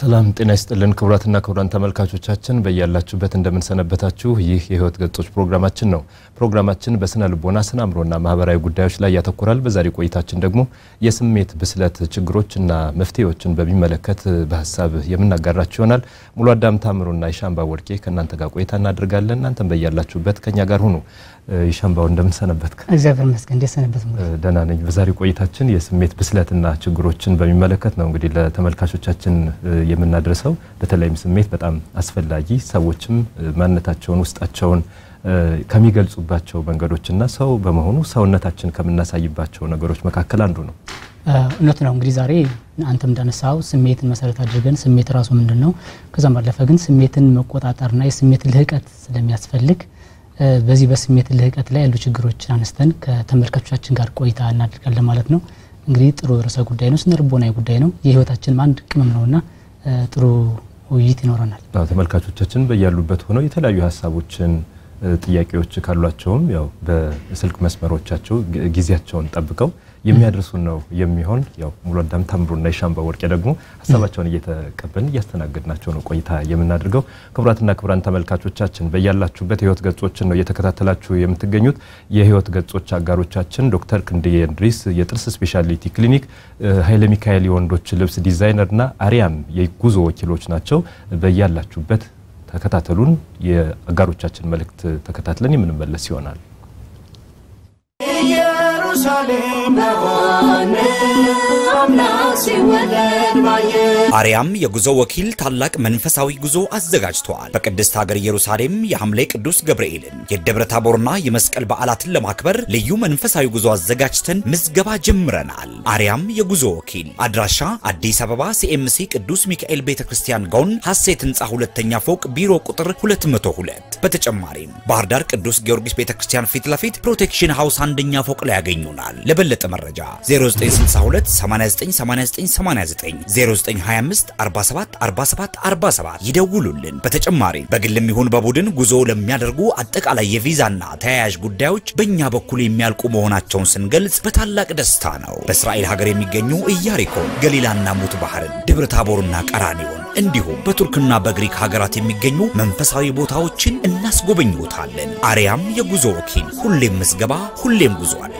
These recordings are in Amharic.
ሰላም ጤና ይስጥልን ክቡራትና ክቡራን ተመልካቾቻችን በያላችሁበት እንደምንሰነበታችሁ። ይህ የህይወት ገጾች ፕሮግራማችን ነው። ፕሮግራማችን በስነ ልቦና፣ ስነ አእምሮና ማህበራዊ ጉዳዮች ላይ ያተኮራል። በዛሬ ቆይታችን ደግሞ የስሜት ብስለት ችግሮችና መፍትሄዎችን በሚመለከት በሀሳብ የምናጋራችሁ ይሆናል። ሙሉ አዳም ታምሩና የሻምባ ወርቄ ከእናንተ ጋር ቆይታ እናደርጋለን። እናንተም በያላችሁበት ከኛ ጋር ሁኑ። የሻምባው እንደምንሰነበት እግዚአብሔር ይመስገን። እንዴት ሰነበት? ደህና ነኝ። በዛሬ ቆይታችን የስሜት ብስለትና ችግሮችን በሚመለከት ነው እንግዲህ ለተመልካቾቻችን የምናደርሰው። በተለይም ስሜት በጣም አስፈላጊ ሰዎችም ማንነታቸውን ውስጣቸውን ከሚገልጹባቸው መንገዶችና ሰው በመሆኑ ሰውነታችን ከምናሳይባቸው ነገሮች መካከል አንዱ ነው። እውነት ነው። እንግዲህ ዛሬ አንተም እንዳነሳው ስሜትን መሰረት አድርገን ስሜት ራሱ ምንድን ነው፣ ከዛም ባለፈ ግን ስሜትን መቆጣጠርና የስሜት ልህቀት ስለሚያስፈልግ በዚህ በስሜት ልህቀት ላይ ያሉ ችግሮችን አነስተን ከተመልካቾቻችን ጋር ቆይታ እናደርጋለን ማለት ነው። እንግዲህ ጥሩ ርዕሰ ጉዳይ ነው፣ ስነ ልቦናዊ ጉዳይ ነው። የህይወታችንም አንድ ቅመም ነውና ጥሩ ውይይት ይኖረናል። ተመልካቾቻችን በያሉበት ሆነው የተለያዩ ሀሳቦችን ጥያቄዎች ካሏቸውም ያው በስልክ መስመሮቻቸው ጊዜያቸውን ጠብቀው የሚያደርሱን ነው የሚሆን። ያው ሙሉ አዳም ታምሩና የሻምባ ወርቄ ደግሞ ሀሳባቸውን እየተቀበልን እያስተናገድናቸው ነው ቆይታ የምናደርገው። ክቡራትና ክቡራን ተመልካቾቻችን በያላችሁበት የህይወት ገጾችን ነው እየተከታተላችሁ የምትገኙት። የህይወት ገጾች አጋሮቻችን ዶክተር ክንድዬ እንድሪስ የጥርስ ስፔሻሊቲ ክሊኒክ፣ ኃይለ ሚካኤል የወንዶች ልብስ ዲዛይነርና አሪያም የጉዞ ወኪሎች ናቸው። በያላችሁበት ተከታተሉን። የአጋሮቻችን መልእክት ተከታትለን የምንመለስ ይሆናል። ኢየሩሳሌም በሆነ አምላክ ሲወለድ ባየ አርያም የጉዞ ወኪል ታላቅ መንፈሳዊ ጉዞ አዘጋጅተዋል። በቅድስት ሀገር ኢየሩሳሌም የሐምሌ ቅዱስ ገብርኤልን የደብረ ታቦርና የመስቀል በዓላትን ለማክበር ልዩ መንፈሳዊ ጉዞ አዘጋጅተን ምዝገባ ጀምረናል። አርያም የጉዞ ወኪል አድራሻ አዲስ አበባ ሲኤምሲ ቅዱስ ሚካኤል ቤተ ክርስቲያን ጎን ሐሴት ህንፃ ሁለተኛ ፎቅ ቢሮ ቁጥር 202። በተጨማሪም ባህር ዳር ቅዱስ ጊዮርጊስ ቤተ ክርስቲያን ፊት ለፊት ፕሮቴክሽን ሃውስ አንደኛ ፎቅ ላይ ያገኙናል። ለበለጠ መረጃ 0962 898989 0925 47 47 47 ይደውሉልን። በተጨማሪም በግልም ይሁን በቡድን ጉዞ ለሚያደርጉ አጠቃላይ የቪዛና ተያያዥ ጉዳዮች በእኛ በኩል የሚያልቁ መሆናቸውን ስንገልጽ በታላቅ ደስታ ነው። በእስራኤል ሀገር የሚገኙ ኢያሪኮን፣ ገሊላና ሙት ባህርን፣ ደብረ ታቦርና ቀራኒዮን እንዲሁም በቱርክና በግሪክ ሀገራት የሚገኙ መንፈሳዊ ቦታዎችን እናስጎበኝዎታለን። አርያም የጉዞ ወኪል፣ ሁሌም ምዝገባ፣ ሁሌም ጉዞ አለ።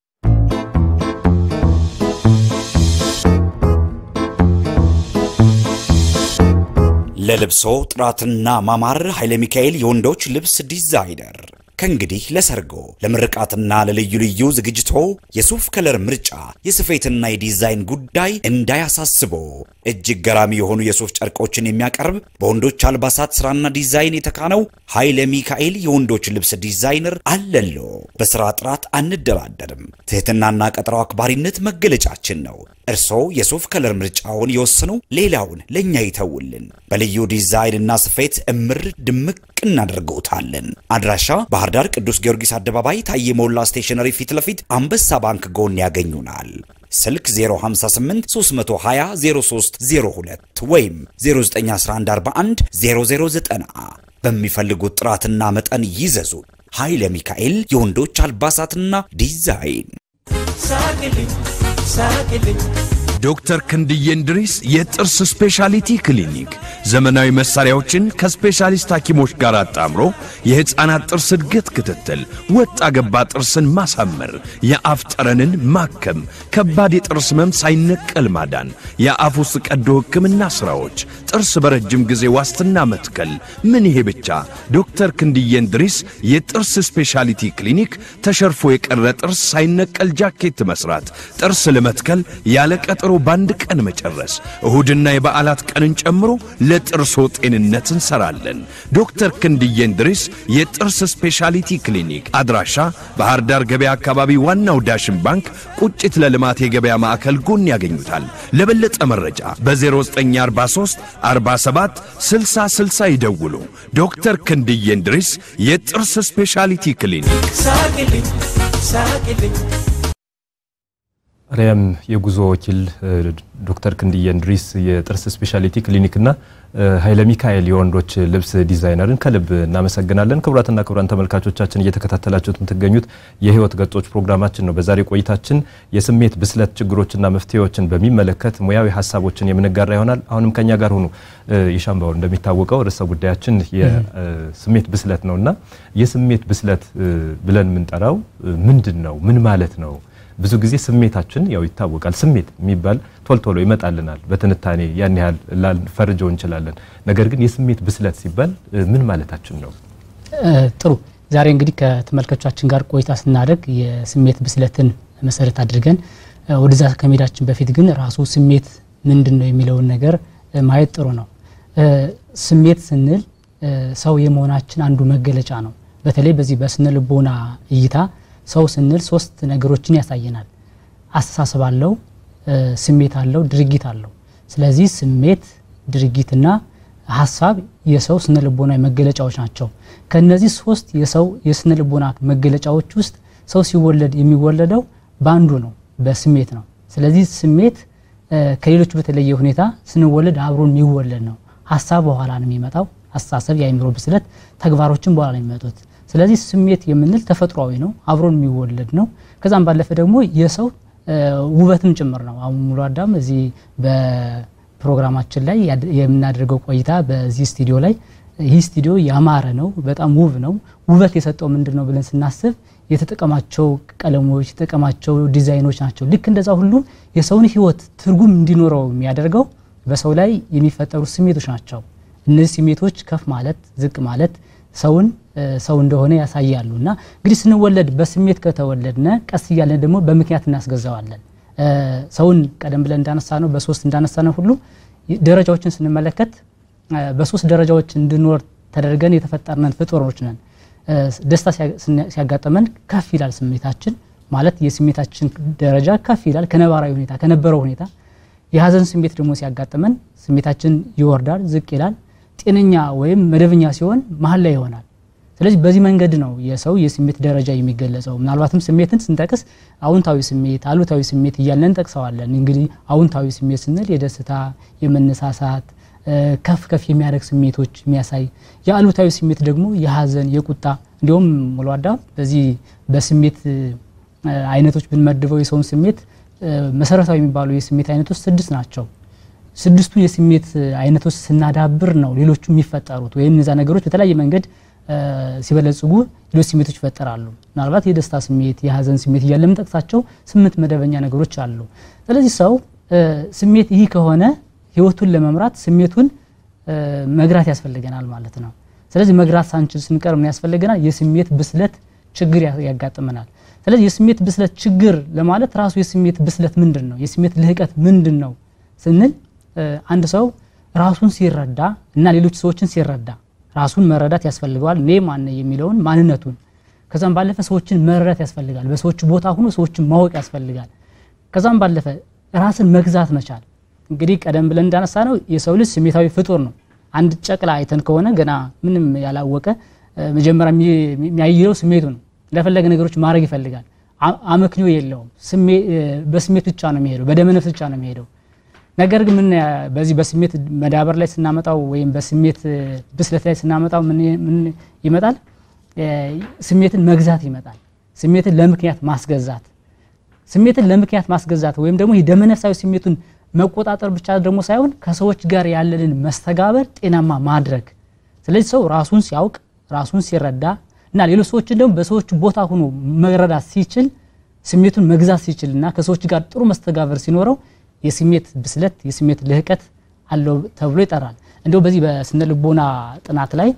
ለልብሶ ጥራትና ማማር ኃይለ ሚካኤል የወንዶች ልብስ ዲዛይነር ከእንግዲህ ለሰርጎ ለምርቃትና ለልዩ ልዩ ዝግጅቶ የሱፍ ከለር ምርጫ የስፌትና የዲዛይን ጉዳይ እንዳያሳስቦ እጅግ ገራሚ የሆኑ የሱፍ ጨርቆችን የሚያቀርብ በወንዶች አልባሳት ስራና ዲዛይን የተካነው ኃይለ ሚካኤል የወንዶች ልብስ ዲዛይነር አለሎ። በስራ ጥራት አንደራደርም። ትህትናና ቀጠሮ አክባሪነት መገለጫችን ነው። እርስዎ የሱፍ ከለር ምርጫውን ይወስኑ፣ ሌላውን ለእኛ ይተውልን። በልዩ ዲዛይንና ስፌት እምር ድምቅ እናደርገውታለን። አድራሻ ባህር ዳር ቅዱስ ጊዮርጊስ አደባባይ ታዬ ሞላ ስቴሽነሪ ፊት ለፊት አንበሳ ባንክ ጎን ያገኙናል። ስልክ 058 320 0302 ወይም 091141 0090 በሚፈልጉት ጥራትና መጠን ይዘዙ። ኃይለ ሚካኤል የወንዶች አልባሳትና ዲዛይን ሳቅልኝ ሳቅልኝ ዶክተር ክንድዬ እንድሪስ የጥርስ ስፔሻሊቲ ክሊኒክ ዘመናዊ መሳሪያዎችን ከስፔሻሊስት ሐኪሞች ጋር አጣምሮ የሕፃናት ጥርስ እድገት ክትትል፣ ወጣ ገባ ጥርስን ማሳመር፣ የአፍ ጠረንን ማከም፣ ከባድ የጥርስ ህመም ሳይነቀል ማዳን፣ የአፍ ውስጥ ቀዶ ሕክምና ሥራዎች፣ ጥርስ በረጅም ጊዜ ዋስትና መትከል። ምን ይሄ ብቻ! ዶክተር ክንድዬ እንድሪስ የጥርስ ስፔሻሊቲ ክሊኒክ ተሸርፎ የቀረ ጥርስ ሳይነቀል ጃኬት መስራት፣ ጥርስ ለመትከል ያለ ቀጠሮ በአንድ ቀን መጨረስ፣ እሁድና የበዓላት ቀንን ጨምሮ ለጥርሶ ጤንነት እንሰራለን። ዶክተር ክንድዬ እንድሪስ የጥርስ ስፔሻሊቲ ክሊኒክ አድራሻ ባህር ዳር ገበያ አካባቢ ዋናው ዳሽን ባንክ ቁጭት ለልማት የገበያ ማዕከል ጎን ያገኙታል። ለበለጠ መረጃ በ0943 47 60 60 ይደውሉ። ዶክተር ክንድዬ እንድሪስ የጥርስ ስፔሻሊቲ ክሊኒክ ሳቅልኝ ሳቅልኝ አርያም የጉዞ ወኪል ዶክተር ክንድዬ እንድሪስ የጥርስ ስፔሻሊቲ ክሊኒክና ኃይለ ሚካኤል የወንዶች ልብስ ዲዛይነርን ከልብ እናመሰግናለን። ክቡራትና ክቡራን ተመልካቾቻችን እየተከታተላችሁት የምትገኙት የህይወት ገጾች ፕሮግራማችን ነው። በዛሬ ቆይታችን የስሜት ብስለት ችግሮችና መፍትሄዎችን በሚመለከት ሙያዊ ሀሳቦችን የምንጋራ ይሆናል። አሁንም ከኛ ጋር ሁኑ። የሻምባው እንደሚታወቀው ርዕሰ ጉዳያችን የስሜት ብስለት ነውና የስሜት ብስለት ብለን የምንጠራው ምንድን ነው? ምን ማለት ነው? ብዙ ጊዜ ስሜታችን ያው ይታወቃል። ስሜት የሚባል ቶሎ ቶሎ ይመጣልናል። በትንታኔ ያን ያህል ላንፈርጀው እንችላለን። ነገር ግን የስሜት ብስለት ሲባል ምን ማለታችን ነው? ጥሩ። ዛሬ እንግዲህ ከተመልካቾቻችን ጋር ቆይታ ስናደርግ የስሜት ብስለትን መሰረት አድርገን ወደዛ ከመሄዳችን በፊት ግን ራሱ ስሜት ምንድን ነው የሚለውን ነገር ማየት ጥሩ ነው። ስሜት ስንል ሰው የመሆናችን አንዱ መገለጫ ነው። በተለይ በዚህ በስነ ልቦና እይታ ሰው ስንል ሶስት ነገሮችን ያሳየናል። አስተሳሰብ አለው፣ ስሜት አለው፣ ድርጊት አለው። ስለዚህ ስሜት፣ ድርጊትና ሀሳብ የሰው ስነ ልቦናዊ መገለጫዎች ናቸው። ከነዚህ ሶስት የሰው የስነ ልቦና መገለጫዎች ውስጥ ሰው ሲወለድ የሚወለደው በአንዱ ነው፣ በስሜት ነው። ስለዚህ ስሜት ከሌሎች በተለየ ሁኔታ ስንወለድ አብሮን የሚወለድ ነው። ሀሳብ በኋላ ነው የሚመጣው። አስተሳሰብ፣ የአእምሮ ብስለት፣ ተግባሮችን በኋላ ነው የሚመጡት። ስለዚህ ስሜት የምንል ተፈጥሯዊ ነው፣ አብሮን የሚወለድ ነው። ከዛም ባለፈ ደግሞ የሰው ውበትም ጭምር ነው። አሁን ሙሉ አዳም እዚህ በፕሮግራማችን ላይ የምናደርገው ቆይታ በዚህ ስቱዲዮ ላይ ይህ ስቱዲዮ ያማረ ነው፣ በጣም ውብ ነው። ውበት የሰጠው ምንድን ነው ብለን ስናስብ የተጠቀማቸው ቀለሞች፣ የተጠቀማቸው ዲዛይኖች ናቸው። ልክ እንደዛ ሁሉ የሰውን ሕይወት ትርጉም እንዲኖረው የሚያደርገው በሰው ላይ የሚፈጠሩ ስሜቶች ናቸው። እነዚህ ስሜቶች ከፍ ማለት ዝቅ ማለት ሰውን ሰው እንደሆነ ያሳያሉ። እና እንግዲህ ስንወለድ በስሜት ከተወለድነ ቀስ እያለን ደግሞ በምክንያት እናስገዛዋለን። ሰውን ቀደም ብለን እንዳነሳ ነው በሶስት እንዳነሳ ነው ሁሉ ደረጃዎችን ስንመለከት በሶስት ደረጃዎች እንድኖር ተደርገን የተፈጠርነን ፍጡሮች ነን። ደስታ ሲያጋጥመን ከፍ ይላል ስሜታችን ማለት የስሜታችን ደረጃ ከፍ ይላል ከነባራዊ ሁኔታ ከነበረው ሁኔታ። የሀዘን ስሜት ደግሞ ሲያጋጥመን ስሜታችን ይወርዳል፣ ዝቅ ይላል። ጤነኛ ወይም መደበኛ ሲሆን መሀል ላይ ይሆናል። ስለዚህ በዚህ መንገድ ነው የሰው የስሜት ደረጃ የሚገለጸው። ምናልባትም ስሜትን ስንጠቅስ አውንታዊ ስሜት፣ አሉታዊ ስሜት እያለን እንጠቅሰዋለን። እንግዲህ አውንታዊ ስሜት ስንል የደስታ፣ የመነሳሳት ከፍ ከፍ የሚያደርግ ስሜቶች የሚያሳይ፣ የአሉታዊ ስሜት ደግሞ የሀዘን፣ የቁጣ እንዲሁም ሙሉ አዳም በዚህ በስሜት አይነቶች ብንመድበው የሰውን ስሜት መሰረታዊ የሚባሉ የስሜት አይነቶች ስድስት ናቸው። ስድስቱ የስሜት አይነቶች ስናዳብር ነው ሌሎቹ የሚፈጠሩት ወይም እነዛ ነገሮች በተለያየ መንገድ ሲበለጽጉ ሌሎች ስሜቶች ይፈጠራሉ። ምናልባት የደስታ ስሜት፣ የሀዘን ስሜት እያለ የምንጠቅሳቸው ስምንት መደበኛ ነገሮች አሉ። ስለዚህ ሰው ስሜት ይህ ከሆነ ህይወቱን ለመምራት ስሜቱን መግራት ያስፈልገናል ማለት ነው። ስለዚህ መግራት ሳንችል ስንቀር ምን ያስፈልገናል? የስሜት ብስለት ችግር ያጋጥመናል። ስለዚህ የስሜት ብስለት ችግር ለማለት ራሱ የስሜት ብስለት ምንድን ነው? የስሜት ልህቀት ምንድን ነው ስንል አንድ ሰው ራሱን ሲረዳ እና ሌሎች ሰዎችን ሲረዳ ራሱን መረዳት ያስፈልገዋል። እኔ ማን የሚለውን ማንነቱን፣ ከዛም ባለፈ ሰዎችን መረዳት ያስፈልጋል። በሰዎች ቦታ ሆኖ ሰዎችን ማወቅ ያስፈልጋል። ከዛም ባለፈ ራስን መግዛት መቻል። እንግዲህ ቀደም ብለን እንዳነሳ ነው የሰው ልጅ ስሜታዊ ፍጡር ነው። አንድ ጨቅላ አይተን ከሆነ ገና ምንም ያላወቀ መጀመሪያ የሚያይለው ስሜቱ ነው። እንደፈለገ ነገሮች ማድረግ ይፈልጋል። አመክንዮ የለውም። በስሜት ብቻ ነው የሚሄደው፣ በደመነፍስ ብቻ ነው የሚሄደው። ነገር ግን ምን በዚህ በስሜት መዳበር ላይ ስናመጣው ወይም በስሜት ብስለት ላይ ስናመጣው ምን ይመጣል? ስሜትን መግዛት ይመጣል። ስሜትን ለምክንያት ማስገዛት ስሜትን ለምክንያት ማስገዛት ወይም ደግሞ የደመነፍሳዊ ስሜቱን መቆጣጠር ብቻ ደግሞ ሳይሆን ከሰዎች ጋር ያለንን መስተጋበር ጤናማ ማድረግ። ስለዚህ ሰው ራሱን ሲያውቅ ራሱን ሲረዳ እና ሌሎች ሰዎችን ደግሞ በሰዎች ቦታ ሆኖ መረዳት ሲችል ስሜቱን መግዛት ሲችል እና ከሰዎች ጋር ጥሩ መስተጋበር ሲኖረው የስሜት ብስለት የስሜት ልህቀት አለው ተብሎ ይጠራል። እንዲሁ በዚህ በስነ ልቦና ጥናት ላይ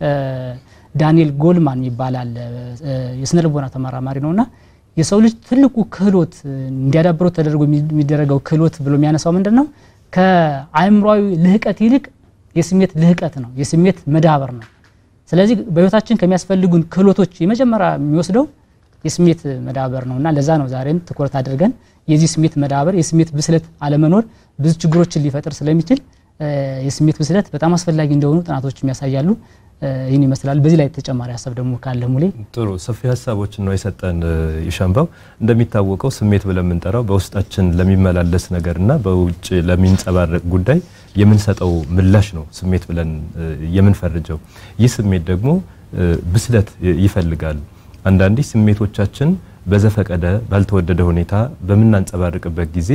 ዳንኤል ጎልማን ይባላል የስነ ልቦና ተመራማሪ ነውና የሰው ልጅ ትልቁ ክህሎት እንዲያዳብረው ተደርጎ የሚደረገው ክህሎት ብሎ የሚያነሳው ምንድን ነው? ከአእምሯዊ ልህቀት ይልቅ የስሜት ልህቀት ነው፣ የስሜት መዳበር ነው። ስለዚህ በህይወታችን ከሚያስፈልጉን ክህሎቶች የመጀመሪያ የሚወስደው የስሜት መዳበር ነው እና ለዛ ነው ዛሬም ትኩረት አድርገን የዚህ ስሜት መዳበር የስሜት ብስለት አለመኖር ብዙ ችግሮችን ሊፈጥር ስለሚችል የስሜት ብስለት በጣም አስፈላጊ እንደሆኑ ጥናቶች ያሳያሉ። ይህን ይመስላል። በዚህ ላይ ተጨማሪ ሀሳብ ደግሞ ካለ ሙሌ። ጥሩ ሰፊ ሀሳቦችን ነው የሰጠን ይሻምባው። እንደሚታወቀው ስሜት ብለን የምንጠራው በውስጣችን ለሚመላለስ ነገርና በውጭ ለሚንጸባረቅ ጉዳይ የምንሰጠው ምላሽ ነው ስሜት ብለን የምንፈርጀው። ይህ ስሜት ደግሞ ብስለት ይፈልጋል። አንዳንዴ ስሜቶቻችን በዘፈቀደ ባልተወደደ ሁኔታ በምናንጸባርቅበት ጊዜ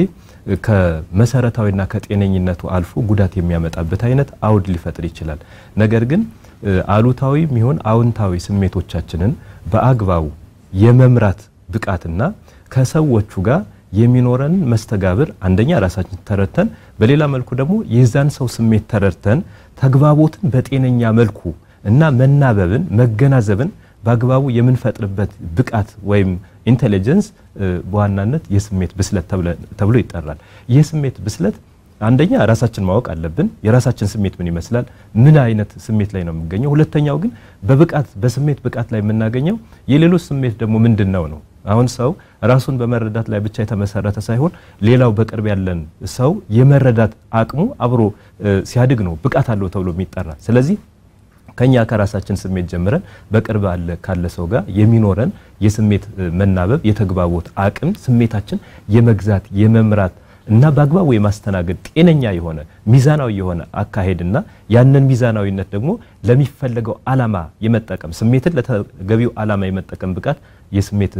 ከመሰረታዊና ከጤነኝነቱ አልፎ ጉዳት የሚያመጣበት አይነት አውድ ሊፈጥር ይችላል። ነገር ግን አሉታዊ የሚሆን አዎንታዊ ስሜቶቻችንን በአግባቡ የመምራት ብቃትና ከሰዎቹ ጋር የሚኖረን መስተጋብር አንደኛ ራሳችን ተረድተን፣ በሌላ መልኩ ደግሞ የዛን ሰው ስሜት ተረድተን ተግባቦትን በጤነኛ መልኩ እና መናበብን መገናዘብን በአግባቡ የምንፈጥርበት ብቃት ወይም ኢንቴሊጀንስ በዋናነት የስሜት ብስለት ተብሎ ይጠራል። ይህ ስሜት ብስለት አንደኛ ራሳችን ማወቅ አለብን። የራሳችን ስሜት ምን ይመስላል? ምን አይነት ስሜት ላይ ነው የምገኘው? ሁለተኛው ግን በብቃት በስሜት ብቃት ላይ የምናገኘው የሌሎች ስሜት ደግሞ ምንድን ነው ነው አሁን ሰው ራሱን በመረዳት ላይ ብቻ የተመሰረተ ሳይሆን ሌላው በቅርብ ያለን ሰው የመረዳት አቅሙ አብሮ ሲያድግ ነው ብቃት አለው ተብሎ የሚጠራ ስለዚህ ከኛ ከራሳችን ስሜት ጀምረን በቅርብ አለ ካለ ሰው ጋር የሚኖረን የስሜት መናበብ የተግባቦት አቅም ስሜታችን የመግዛት የመምራት እና በአግባቡ የማስተናገድ ጤነኛ የሆነ ሚዛናዊ የሆነ አካሄድና ያንን ሚዛናዊነት ደግሞ ለሚፈለገው ዓላማ የመጠቀም ስሜትን ለተገቢው ዓላማ የመጠቀም ብቃት የስሜት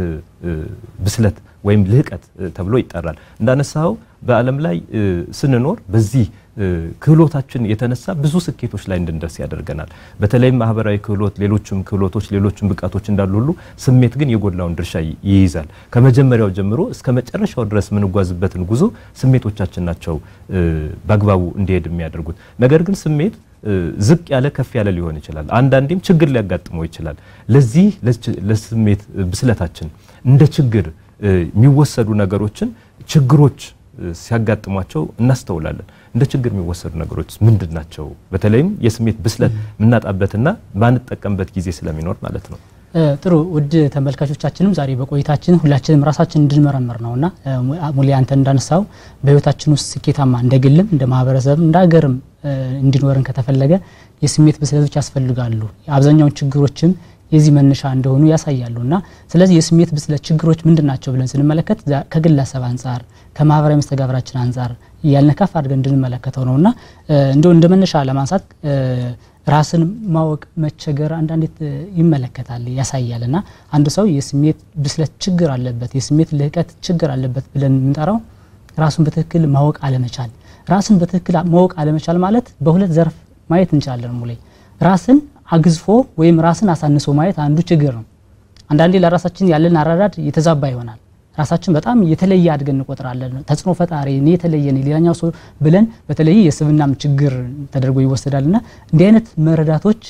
ብስለት ወይም ልህቀት ተብሎ ይጠራል። እንዳነሳው በዓለም ላይ ስንኖር በዚህ ክህሎታችን የተነሳ ብዙ ስኬቶች ላይ እንድንደርስ ያደርገናል። በተለይም ማህበራዊ ክህሎት፣ ሌሎችም ክህሎቶች፣ ሌሎችም ብቃቶች እንዳሉ ሁሉ ስሜት ግን የጎላውን ድርሻ ይይዛል። ከመጀመሪያው ጀምሮ እስከ መጨረሻው ድረስ የምንጓዝበትን ጉዞ ስሜቶቻችን ናቸው በአግባቡ እንዲሄድ የሚያደርጉት። ነገር ግን ስሜት ዝቅ ያለ ከፍ ያለ ሊሆን ይችላል። አንዳንዴም ችግር ሊያጋጥመው ይችላል። ለዚህ ለስሜት ብስለታችን እንደ ችግር የሚወሰዱ ነገሮችን ችግሮች ሲያጋጥሟቸው እናስተውላለን። እንደ ችግር የሚወሰዱ ነገሮች ምንድን ናቸው? በተለይም የስሜት ብስለት የምናጣበትና ማንጠቀምበት ጊዜ ስለሚኖር ማለት ነው። ጥሩ ውድ ተመልካቾቻችንም ዛሬ በቆይታችን ሁላችንም ራሳችን እንድንመረምር ነውና ሙሌ አንተ እንዳነሳው በህይወታችን ውስጥ ስኬታማ እንደ ግልም እንደ ማህበረሰብም እንደ ሀገርም እንዲኖረን ከተፈለገ የስሜት ብስለቶች ያስፈልጋሉ። አብዛኛውን ችግሮችም የዚህ መነሻ እንደሆኑ ያሳያሉ እና ስለዚህ የስሜት ብስለት ችግሮች ምንድን ናቸው ብለን ስንመለከት ከግለሰብ አንጻር ከማህበራዊ መስተጋብራችን አንጻር ያልነካፍ አድርገን እንድንመለከተው ነው እና እንደው እንደ መነሻ ለማንሳት ራስን ማወቅ መቸገር አንዳንዴ ይመለከታል ያሳያል እና አንድ ሰው የስሜት ብስለት ችግር አለበት የስሜት ልህቀት ችግር አለበት ብለን የምንጠራው ራሱን በትክክል ማወቅ አለመቻል ራስን በትክክል ማወቅ አለመቻል ማለት በሁለት ዘርፍ ማየት እንችላለን ሙሌ ራስን አግዝፎ ወይም ራስን አሳንሶ ማየት አንዱ ችግር ነው አንዳንዴ ለራሳችን ያለን አረዳድ የተዛባ ይሆናል ራሳችን በጣም የተለየ አድገን እንቆጥራለን ተጽዕኖ ፈጣሪ እኔ የተለየ ነኝ ሌላኛው ሰው ብለን በተለይ የስብናም ችግር ተደርጎ ይወሰዳል እና እንዲህ አይነት መረዳቶች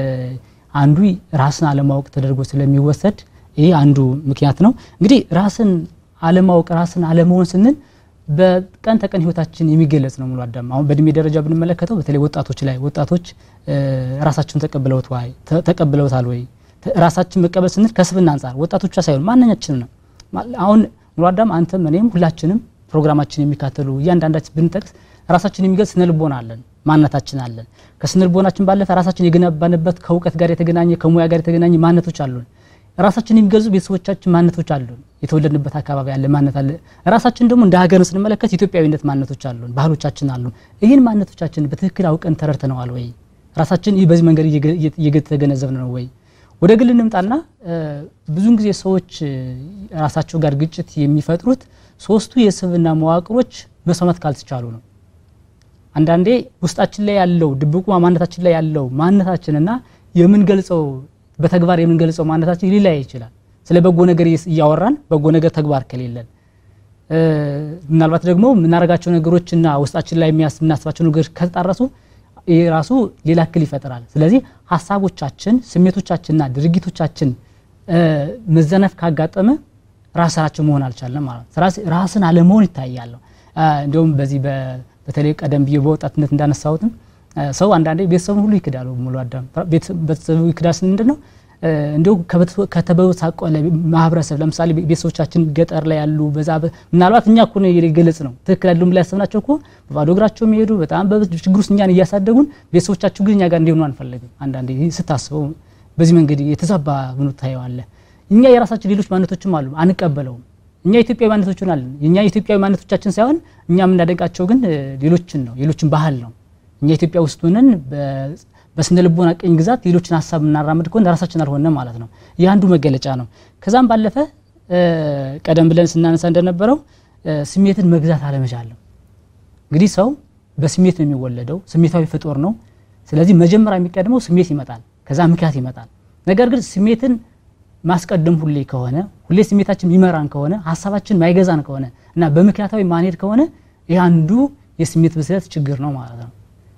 አንዱ ራስን አለማወቅ ተደርጎ ስለሚወሰድ ይህ አንዱ ምክንያት ነው እንግዲህ ራስን አለማወቅ ራስን አለመሆን ስንል በቀን ተቀን ህይወታችን የሚገለጽ ነው ሙሉ አዳም አሁን በእድሜ ደረጃ ብንመለከተው በተለይ ወጣቶች ላይ ወጣቶች ራሳቸውን ተቀብለውት ወይ ተቀብለውታል ወይ ራሳችን መቀበል ስንል ከስብና አንጻር ወጣቶቿ ሳይሆን ማንኛችንም ነው አሁን ሙሉ አዳም አንተም እኔም ሁላችንም ፕሮግራማችን የሚካተሉ እያንዳንዳችን ብንጠቅስ ራሳችን የሚገልጽ ስነልቦና አለን ማንነታችን አለን ከስነልቦናችን ባለፈ ራሳችን የገነባንበት ከእውቀት ጋር የተገናኘ ከሙያ ጋር የተገናኘ ማንነቶች አሉን ራሳችን የሚገልጹ ቤተሰቦቻችን ማንነቶች አሉን የተወለድንበት አካባቢ ያለ ማንነት አለ ራሳችን ደግሞ እንደ ሀገር ስንመለከት ኢትዮጵያዊነት ማንነቶች አሉን ባህሎቻችን አሉን ይህን ማንነቶቻችን በትክክል አውቀን ተረድተነዋል ወይ ራሳችን ይህ በዚህ መንገድ እየተገነዘብን ነው ወይ ወደ ግል እንምጣና ብዙን ጊዜ ሰዎች ራሳቸው ጋር ግጭት የሚፈጥሩት ሶስቱ የስብና መዋቅሮች መስማት ካልተቻሉ ነው አንዳንዴ ውስጣችን ላይ ያለው ድብቁ ማንነታችን ላይ ያለው ማንነታችንና የምንገልጸው በተግባር የምንገልጸው ማንነታችን ሊለያይ ይችላል ስለ በጎ ነገር እያወራን በጎ ነገር ተግባር ከሌለን ምናልባት ደግሞ የምናደርጋቸው ነገሮችና ውስጣችን ላይ የምናስባቸው ነገሮች ከተጣረሱ ይህ ራሱ ሌላ እክል ይፈጥራል ስለዚህ ሀሳቦቻችን ስሜቶቻችንና ድርጊቶቻችን መዘነፍ ካጋጠመ ራሳችን መሆን አልቻለም ማለት ነው ራስን አለመሆን ይታያለሁ እንዲሁም በዚህ በተለይ ቀደም ብዬ በወጣትነት እንዳነሳሁትም ሰው አንዳንዴ ቤተሰቡን ሁሉ ይክዳሉ ሙሉ አዳም ቤተሰቡ ይክዳል ስን ምንድን ነው እንዲሁ ከተበሳቆለ ማህበረሰብ ለምሳሌ ቤተሰቦቻችን ገጠር ላይ ያሉ በዛ ምናልባት እኛ እኮ የገለጽ ነው ትክክል አይደሉም ብላ ያሰብናቸው እኮ በባዶ እግራቸው የሚሄዱ በጣም በችግር ውስጥ እኛን እያሳደጉን ቤተሰቦቻቸው ግን እኛ ጋር እንዲሆኑ አንፈልግም። አንዳንዴ ስታስበው በዚህ መንገድ የተዛባ ሆኖ ታየዋለህ። እኛ የራሳችን ሌሎች ማንነቶችም አሉ፣ አንቀበለውም። እኛ ኢትዮጵያዊ ማንነቶችን አለን። እኛ ኢትዮጵያዊ ማንነቶቻችን ሳይሆን እኛ የምናደንቃቸው ግን ሌሎችን ነው፣ ሌሎችን ባህል ነው። እኛ ኢትዮጵያ ውስጥ ሆነን በስነ ልቦና ቅኝ ግዛት ሌሎችን ሀሳብ የምናራምድ ከሆነ ራሳችን አልሆነም ማለት ነው። ይህ አንዱ መገለጫ ነው። ከዛም ባለፈ ቀደም ብለን ስናነሳ እንደነበረው ስሜትን መግዛት አለመቻል ነው። እንግዲህ ሰው በስሜት ነው የሚወለደው፣ ስሜታዊ ፍጡር ነው። ስለዚህ መጀመሪያ የሚቀድመው ስሜት ይመጣል፣ ከዛ ምክንያት ይመጣል። ነገር ግን ስሜትን ማስቀደም ሁሌ ከሆነ ሁሌ ስሜታችን የሚመራን ከሆነ ሀሳባችን ማይገዛን ከሆነ እና በምክንያታዊ ማንሄድ ከሆነ ይህ አንዱ የስሜት ብስለት ችግር ነው ማለት ነው።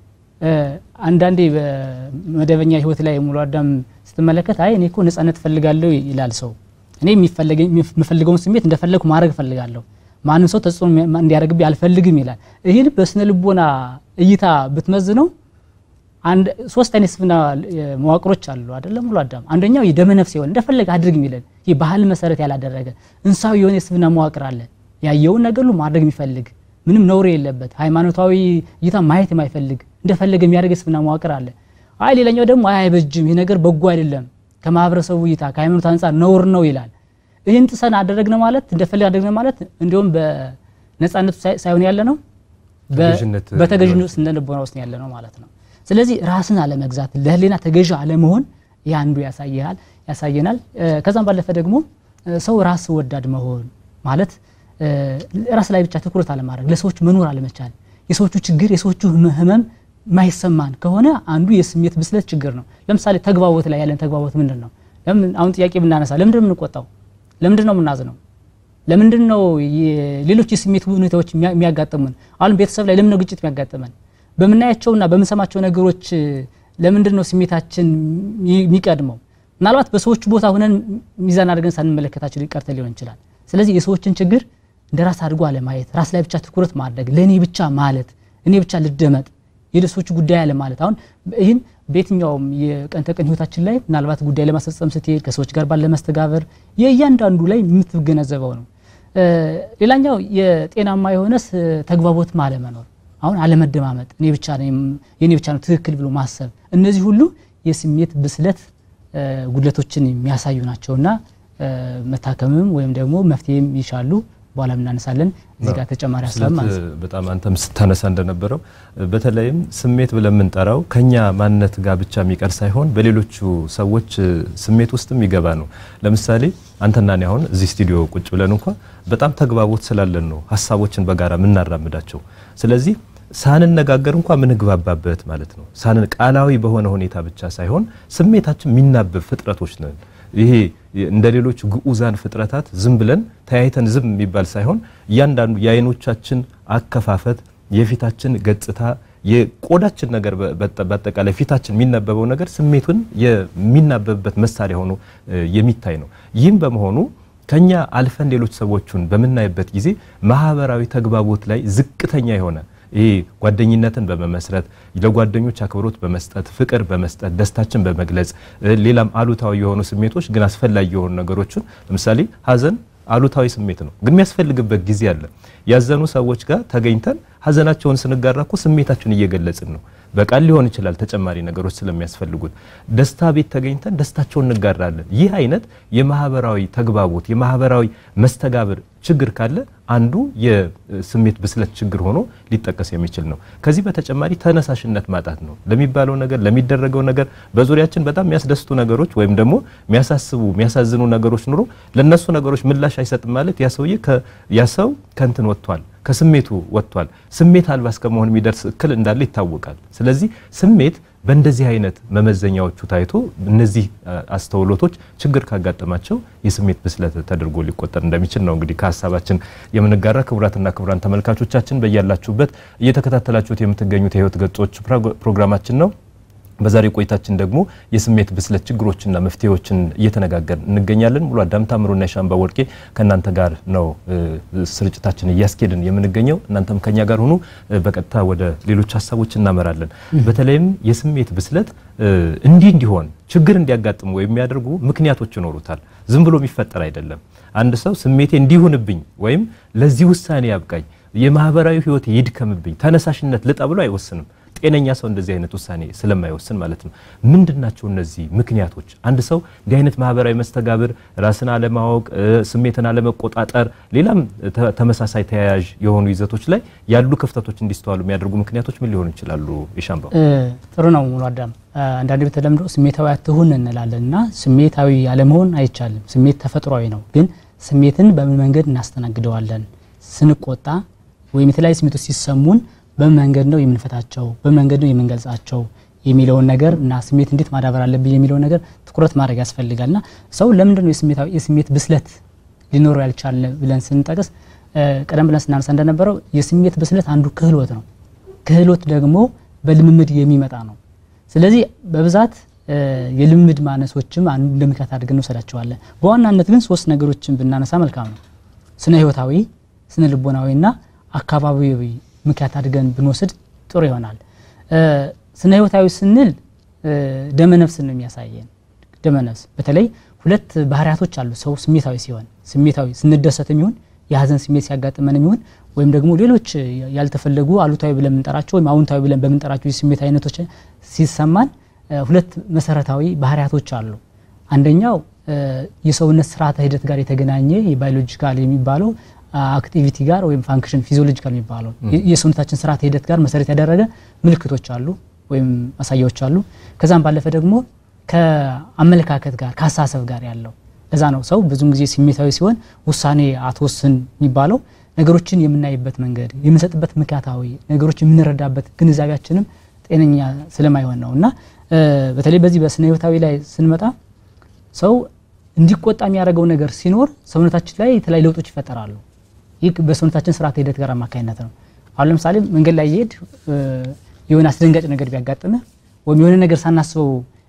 አንዳንዴ በመደበኛ ህይወት ላይ ሙሉ አዳም ስትመለከት አይ እኔ እኮ ነጻነት እፈልጋለሁ ይላል ሰው። እኔ የምፈልገውን ስሜት እንደፈለግኩ ማድረግ እፈልጋለሁ፣ ማንም ሰው ተጽዕኖ እንዲያደርግብኝ አልፈልግም ይላል። ይህን በስነ ልቦና እይታ ብትመዝነው አንድ ሶስት አይነት ስፍና መዋቅሮች አሉ አይደለም ሙሉ አዳም። አንደኛው የደመ ነፍስ የሆነ እንደፈለገ አድርግ የሚለን ይህ ባህል መሰረት ያላደረገ እንስሳዊ የሆነ የስፍና መዋቅር አለ። ያየውን ነገር ሁሉ ማድረግ የሚፈልግ ምንም ነውር የለበት ሃይማኖታዊ እይታ ማየት የማይፈልግ እንደፈለገ የሚያደርግ የስፍና መዋቅር አለ። አይ ሌላኛው ደግሞ አይ አይበጅም፣ ይህ ነገር በጎ አይደለም፣ ከማህበረሰቡ እይታ ከሃይማኖት አንጻር ነውር ነው ይላል። ይህን ጥሰን አደረግነ ማለት እንደፈለግ አደረግነ ማለት እንዲሁም በነጻነቱ ሳይሆን ያለ ነው በተገዥነት ስነ ልቦና ውስጥ ያለ ነው ማለት ነው። ስለዚህ ራስን አለመግዛት ለህሊና ተገዥ አለመሆን ይህ አንዱ ያሳያል ያሳየናል። ከዛም ባለፈ ደግሞ ሰው ራስ ወዳድ መሆን ማለት ራስ ላይ ብቻ ትኩረት አለማድረግ፣ ለሰዎች መኖር አለመቻል፣ የሰዎቹ ችግር የሰዎቹ ህመም ማይሰማን ከሆነ አንዱ የስሜት ብስለት ችግር ነው። ለምሳሌ ተግባቦት ላይ ያለን ተግባቦት ምንድን ነው? አሁን ጥያቄ ብናነሳ ለምንድን ነው የምንቆጣው? ለምንድን ነው የምናዝነው? ለምንድን ነው ሌሎች የስሜት ሁኔታዎች የሚያጋጥሙን? አሁን ቤተሰብ ላይ ለምን ነው ግጭት የሚያጋጥመን? በምናያቸውና በምንሰማቸው ነገሮች ለምንድን ነው ስሜታችን የሚቀድመው? ምናልባት በሰዎቹ ቦታ ሆነን ሚዛን አድርገን ሳንመለከታቸው ሊቀርተ ሊሆን ይችላል። ስለዚህ የሰዎችን ችግር እንደ ራስ አድርጎ አለማየት፣ ራስ ላይ ብቻ ትኩረት ማድረግ፣ ለእኔ ብቻ ማለት፣ እኔ ብቻ ልደመጥ፣ የሌሎች ጉዳይ አለ ማለት። አሁን ይህን በየትኛውም የቀን ተቀን ህይወታችን ላይ ምናልባት ጉዳይ ለማስፈጸም ስትሄድ ከሰዎች ጋር ባለ መስተጋበር የእያንዳንዱ ላይ የምትገነዘበው ነው። ሌላኛው የጤናማ የሆነ ተግባቦት አለመኖር አሁን አለመደማመጥ፣ እኔ ብቻ የኔ ብቻ ነው ትክክል ብሎ ማሰብ፣ እነዚህ ሁሉ የስሜት ብስለት ጉድለቶችን የሚያሳዩ ናቸውና መታከምም ወይም ደግሞ መፍትሄም ይሻሉ። በኋላ እናነሳለን። እዚህ ጋር ተጨማሪ ሀሳብ ማለት ነው። በጣም አንተም ስታነሳ እንደነበረው በተለይም ስሜት ብለን የምንጠራው ከኛ ማንነት ጋር ብቻ የሚቀር ሳይሆን በሌሎቹ ሰዎች ስሜት ውስጥም ይገባ ነው። ለምሳሌ አንተና እኔ አሁን እዚህ ስቱዲዮ ቁጭ ብለን እንኳ በጣም ተግባቦት ስላለን ነው ሀሳቦችን በጋራ የምናራምዳቸው። ስለዚህ ሳንነጋገር እንኳ ምንግባባበት ማለት ነው። ሳንን ቃላዊ በሆነ ሁኔታ ብቻ ሳይሆን ስሜታችን የሚናበብ ፍጥረቶች ነን። ይሄ እንደ ሌሎች ግዑዛን ፍጥረታት ዝም ብለን ተያይተን ዝም የሚባል ሳይሆን እያንዳንዱ የአይኖቻችን አከፋፈት፣ የፊታችን ገጽታ፣ የቆዳችን ነገር በአጠቃላይ ፊታችን የሚነበበው ነገር ስሜቱን የሚናበብበት መሳሪያ ሆኖ የሚታይ ነው። ይህም በመሆኑ ከኛ አልፈን ሌሎች ሰዎችን በምናይበት ጊዜ ማህበራዊ ተግባቦት ላይ ዝቅተኛ የሆነ ይሄ ጓደኝነትን በመመስረት ለጓደኞች አክብሮት በመስጠት ፍቅር በመስጠት ደስታችን በመግለጽ ሌላም አሉታዊ የሆኑ ስሜቶች ግን አስፈላጊ የሆኑ ነገሮችን ለምሳሌ ሀዘን አሉታዊ ስሜት ነው፣ ግን የሚያስፈልግበት ጊዜ አለ። ያዘኑ ሰዎች ጋር ተገኝተን ሀዘናቸውን ስንጋራ እኮ ስሜታችን እየገለጽን ነው። በቃል ሊሆን ይችላል ተጨማሪ ነገሮች ስለሚያስፈልጉት። ደስታ ቤት ተገኝተን ደስታቸውን እንጋራለን። ይህ አይነት የማህበራዊ ተግባቦት የማህበራዊ መስተጋብር ችግር ካለ አንዱ የስሜት ብስለት ችግር ሆኖ ሊጠቀስ የሚችል ነው። ከዚህ በተጨማሪ ተነሳሽነት ማጣት ነው። ለሚባለው ነገር ለሚደረገው ነገር በዙሪያችን በጣም የሚያስደስቱ ነገሮች ወይም ደግሞ የሚያሳስቡ የሚያሳዝኑ ነገሮች ኑሮ ለነሱ ነገሮች ምላሽ አይሰጥም ማለት ያ ሰውዬ ያ ሰው ከንትን ወጥቷል ከስሜቱ ወጥቷል። ስሜት አልባ እስከመሆን የሚደርስ እክል እንዳለ ይታወቃል። ስለዚህ ስሜት በእንደዚህ አይነት መመዘኛዎቹ ታይቶ እነዚህ አስተውሎቶች ችግር ካጋጠማቸው የስሜት ብስለት ተደርጎ ሊቆጠር እንደሚችል ነው እንግዲህ ከሀሳባችን የምንጋራ። ክቡራትና ክቡራን ተመልካቾቻችን በያላችሁበት እየተከታተላችሁት የምትገኙት የህይወት ገጾች ፕሮግራማችን ነው። በዛሬ ቆይታችን ደግሞ የስሜት ብስለት ችግሮችና መፍትሄዎችን እየተነጋገር እንገኛለን። ሙሉ አዳም ታምሩና የሻምባ ወርቄ ከእናንተ ጋር ነው ስርጭታችን እያስኬድን የምንገኘው። እናንተም ከኛ ጋር ሁኑ። በቀጥታ ወደ ሌሎች ሀሳቦች እናመራለን። በተለይም የስሜት ብስለት እንዲህ እንዲሆን ችግር እንዲያጋጥሙ የሚያደርጉ ምክንያቶች ይኖሩታል። ዝም ብሎ የሚፈጠር አይደለም። አንድ ሰው ስሜቴ እንዲሆንብኝ ወይም ለዚህ ውሳኔ ያብቃኝ፣ የማህበራዊ ህይወት ይድከምብኝ፣ ተነሳሽነት ልጣ ብሎ አይወስንም። ጤነኛ ሰው እንደዚህ አይነት ውሳኔ ስለማይወስን ማለት ነው። ምንድን ናቸው እነዚህ ምክንያቶች? አንድ ሰው እንዲህ አይነት ማህበራዊ መስተጋብር፣ ራስን አለማወቅ፣ ስሜትን አለመቆጣጠር፣ ሌላም ተመሳሳይ ተያያዥ የሆኑ ይዘቶች ላይ ያሉ ክፍተቶች እንዲስተዋሉ የሚያደርጉ ምክንያቶች ምን ሊሆኑ ይችላሉ? የሻምባው ጥሩ ነው ሙሉ አዳም። አንዳንዴ በተለምዶ ስሜታዊ አትሁን እንላለን እና ስሜታዊ አለመሆን አይቻልም። ስሜት ተፈጥሯዊ ነው። ግን ስሜትን በምን መንገድ እናስተናግደዋለን? ስንቆጣ ወይም የተለያዩ ስሜቶች ሲሰሙን በምን መንገድ ነው የምንፈታቸው፣ በምን መንገድ ነው የምንገልጻቸው የሚለውን ነገር እና ስሜት እንዴት ማዳበር አለብኝ የሚለውን ነገር ትኩረት ማድረግ ያስፈልጋል። እና ሰው ለምንድን ነው የስሜት ብስለት ሊኖረው ያልቻለ ብለን ስንጠቅስ ቀደም ብለን ስናነሳ እንደነበረው የስሜት ብስለት አንዱ ክህሎት ነው። ክህሎት ደግሞ በልምምድ የሚመጣ ነው። ስለዚህ በብዛት የልምምድ ማነሶችም አንዱ እንደ ምክንያት አድርገን እንወስዳቸዋለን። በዋናነት ግን ሶስት ነገሮችን ብናነሳ መልካም ነው። ስነ ህይወታዊ፣ ስነ ልቦናዊና አካባቢያዊ ምክንያት አድርገን ብንወስድ ጥሩ ይሆናል። ስነ ህይወታዊ ስንል ደመነፍስን ነው የሚያሳየን። ደመነፍስ በተለይ ሁለት ባህሪያቶች አሉ። ሰው ስሜታዊ ሲሆን ስሜታዊ ስንደሰትም ይሁን የሀዘን ስሜት ሲያጋጥመን ይሁን ወይም ደግሞ ሌሎች ያልተፈለጉ አሉታዊ ብለን የምንጠራቸው ወይም አዎንታዊ ብለን በምንጠራቸው የስሜት አይነቶች ሲሰማን ሁለት መሰረታዊ ባህሪያቶች አሉ። አንደኛው የሰውነት ስርዓተ ሂደት ጋር የተገናኘ የባዮሎጂካል የሚባለው አክቲቪቲ ጋር ወይም ፋንክሽን ፊዚዮሎጂካል የሚባለው የሰውነታችን ስርዓተ ሂደት ጋር መሰረት ያደረገ ምልክቶች አሉ ወይም ማሳያዎች አሉ። ከዛም ባለፈ ደግሞ ከአመለካከት ጋር ከአሳሰብ ጋር ያለው ለዛ ነው ሰው ብዙን ጊዜ ስሜታዊ ሲሆን ውሳኔ አትወስን የሚባለው ነገሮችን የምናይበት መንገድ የምንሰጥበት ምክንያታዊ ነገሮች የምንረዳበት ግንዛቤያችንም ጤነኛ ስለማይሆን ነው እና በተለይ በዚህ በስነ ህይወታዊ ላይ ስንመጣ ሰው እንዲቆጣ የሚያደርገው ነገር ሲኖር ሰውነታችን ላይ የተለያዩ ለውጦች ይፈጠራሉ። ይህ በሰውነታችን ስርዓተ ሂደት ጋር አማካኝነት ነው። አሁን ለምሳሌ መንገድ ላይ እየሄድ የሆነ አስደንጋጭ ነገር ቢያጋጥምህ ወይም የሆነ ነገር ሳናስበው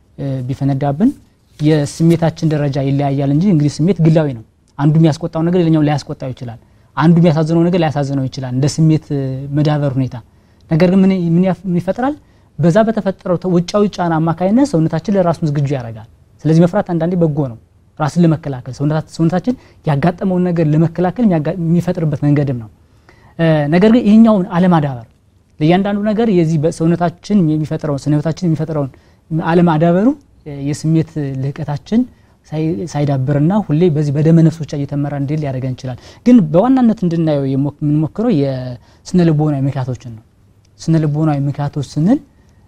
ቢፈነዳብን የስሜታችን ደረጃ ይለያያል እንጂ እንግዲህ ስሜት ግላዊ ነው። አንዱ የሚያስቆጣው ነገር ሌላኛው ላያስቆጣው ይችላል። አንዱ የሚያሳዝነው ነገር ላያሳዝነው ይችላል፣ እንደ ስሜት መዳበር ሁኔታ። ነገር ግን ምን ይፈጥራል? በዛ በተፈጠረው ውጫዊ ጫና አማካኝነት ሰውነታችን ለራሱን ዝግጁ ያደርጋል። ስለዚህ መፍራት አንዳንዴ በጎ ነው፣ ራስን ለመከላከል ሰውነታችን ያጋጠመውን ነገር ለመከላከል የሚፈጥርበት መንገድም ነው። ነገር ግን ይህኛውን አለማዳበር ለእያንዳንዱ ነገር የዚህ ሰውነታችን የሚፈጥረውን ስነ ህይወታችን የሚፈጥረውን አለማዳበሩ የስሜት ልህቀታችን ሳይዳብርና ሁሌ በዚህ በደመ ነፍስ ብቻ እየተመራ እንዲል ሊያደርገን ይችላል። ግን በዋናነት እንድናየው የምንሞክረው የስነ ልቦናዊ ምክንያቶችን ነው። ስነ ልቦናዊ ምክንያቶች ስንል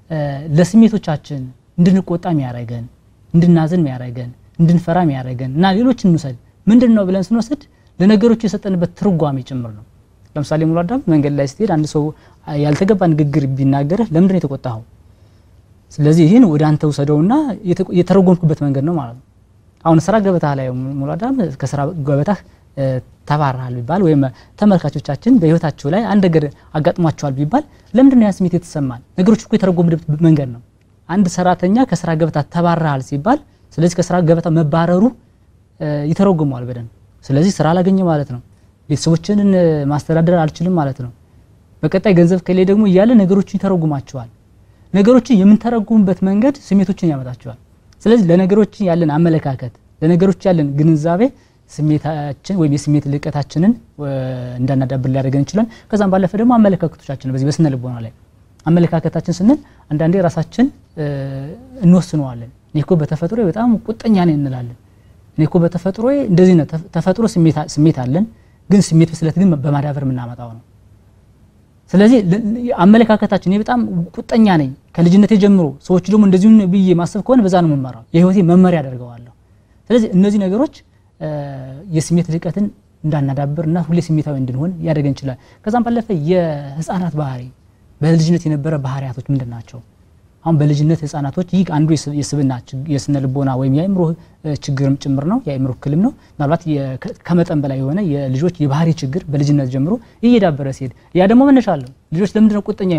ለስሜቶቻችን እንድንቆጣ የሚያደርገን፣ እንድናዝን የሚያደርገን፣ እንድንፈራ የሚያደርገን እና ሌሎች እንውሰድ ምንድን ነው ብለን ስንወስድ ለነገሮቹ የሰጠንበት ትርጓሜ ጭምር ነው። ለምሳሌ ሙሉ አዳም መንገድ ላይ ስትሄድ አንድ ሰው ያልተገባ ንግግር ቢናገርህ ለምንድን ነው የተቆጣኸው? ስለዚህ ይህን ወደ አንተ ውሰደውና የተረጎምኩበት መንገድ ነው ማለት ነው። አሁን ስራ ገበታ ላይ ሙሉ አዳም ከስራ ገበታህ ተባረሃል ቢባል ወይም ተመልካቾቻችን በህይወታቸው ላይ አንድ ነገር አጋጥሟቸዋል ቢባል ለምንድን ነው ያ ስሜት የተሰማን? ነገሮች እኮ የተረጎምንበት መንገድ ነው። አንድ ሰራተኛ ከስራ ገበታ ተባረሃል ሲባል ስለዚህ ከስራ ገበታ መባረሩ ይተረጉመዋል በደንብ። ስለዚህ ስራ አላገኘ ማለት ነው። ቤተሰቦችን ማስተዳደር አልችልም ማለት ነው። በቀጣይ ገንዘብ ከሌ ደግሞ እያለ ነገሮችን ይተረጉማቸዋል። ነገሮችን የምንተረጉምበት መንገድ ስሜቶችን ያመጣቸዋል። ስለዚህ ለነገሮችን ያለን አመለካከት፣ ለነገሮች ያለን ግንዛቤ ስሜታችን ወይም የስሜት ልቀታችንን እንዳናዳብር ሊያደርገን ይችላል። ከዛም ባለፈ ደግሞ አመለካከቶቻችን በዚህ በስነ ልቦና ላይ አመለካከታችን ስንል አንዳንዴ ራሳችን እንወስነዋለን። እኔ እኮ በተፈጥሮ በጣም ቁጠኛ ነኝ እንላለን። እኔ እኮ በተፈጥሮ እንደዚህ ነው። ተፈጥሮ ስሜት አለን፣ ግን ስሜት ብስለት ግን በማዳበር የምናመጣው ነው። ስለዚህ አመለካከታችን እኔ በጣም ቁጠኛ ነኝ ከልጅነቴ ጀምሮ፣ ሰዎች ደግሞ እንደዚሁ ብዬ ማሰብ ከሆነ በዛ ነው የምመራው፣ የህይወቴ መመሪያ አደርገዋለሁ። ስለዚህ እነዚህ ነገሮች የስሜት ልቀትን እንዳናዳብር እና ሁሌ ስሜታዊ እንድንሆን ያደርገን ይችላል። ከዛም ባለፈ የህፃናት ባህሪ በልጅነት የነበረ ባህሪያቶች ምንድን ናቸው? አሁን በልጅነት ህፃናቶች ይህ አንዱ የስብና የስነ ልቦና ወይም የአእምሮ ችግርም ጭምር ነው፣ የአእምሮ እክልም ነው። ምናልባት ከመጠን በላይ የሆነ የልጆች የባህሪ ችግር በልጅነት ጀምሮ እየዳበረ ሲሄድ ያ ደግሞ መነሻ አለው። ልጆች ለምንድነው ቁጠኛ የሆኑት?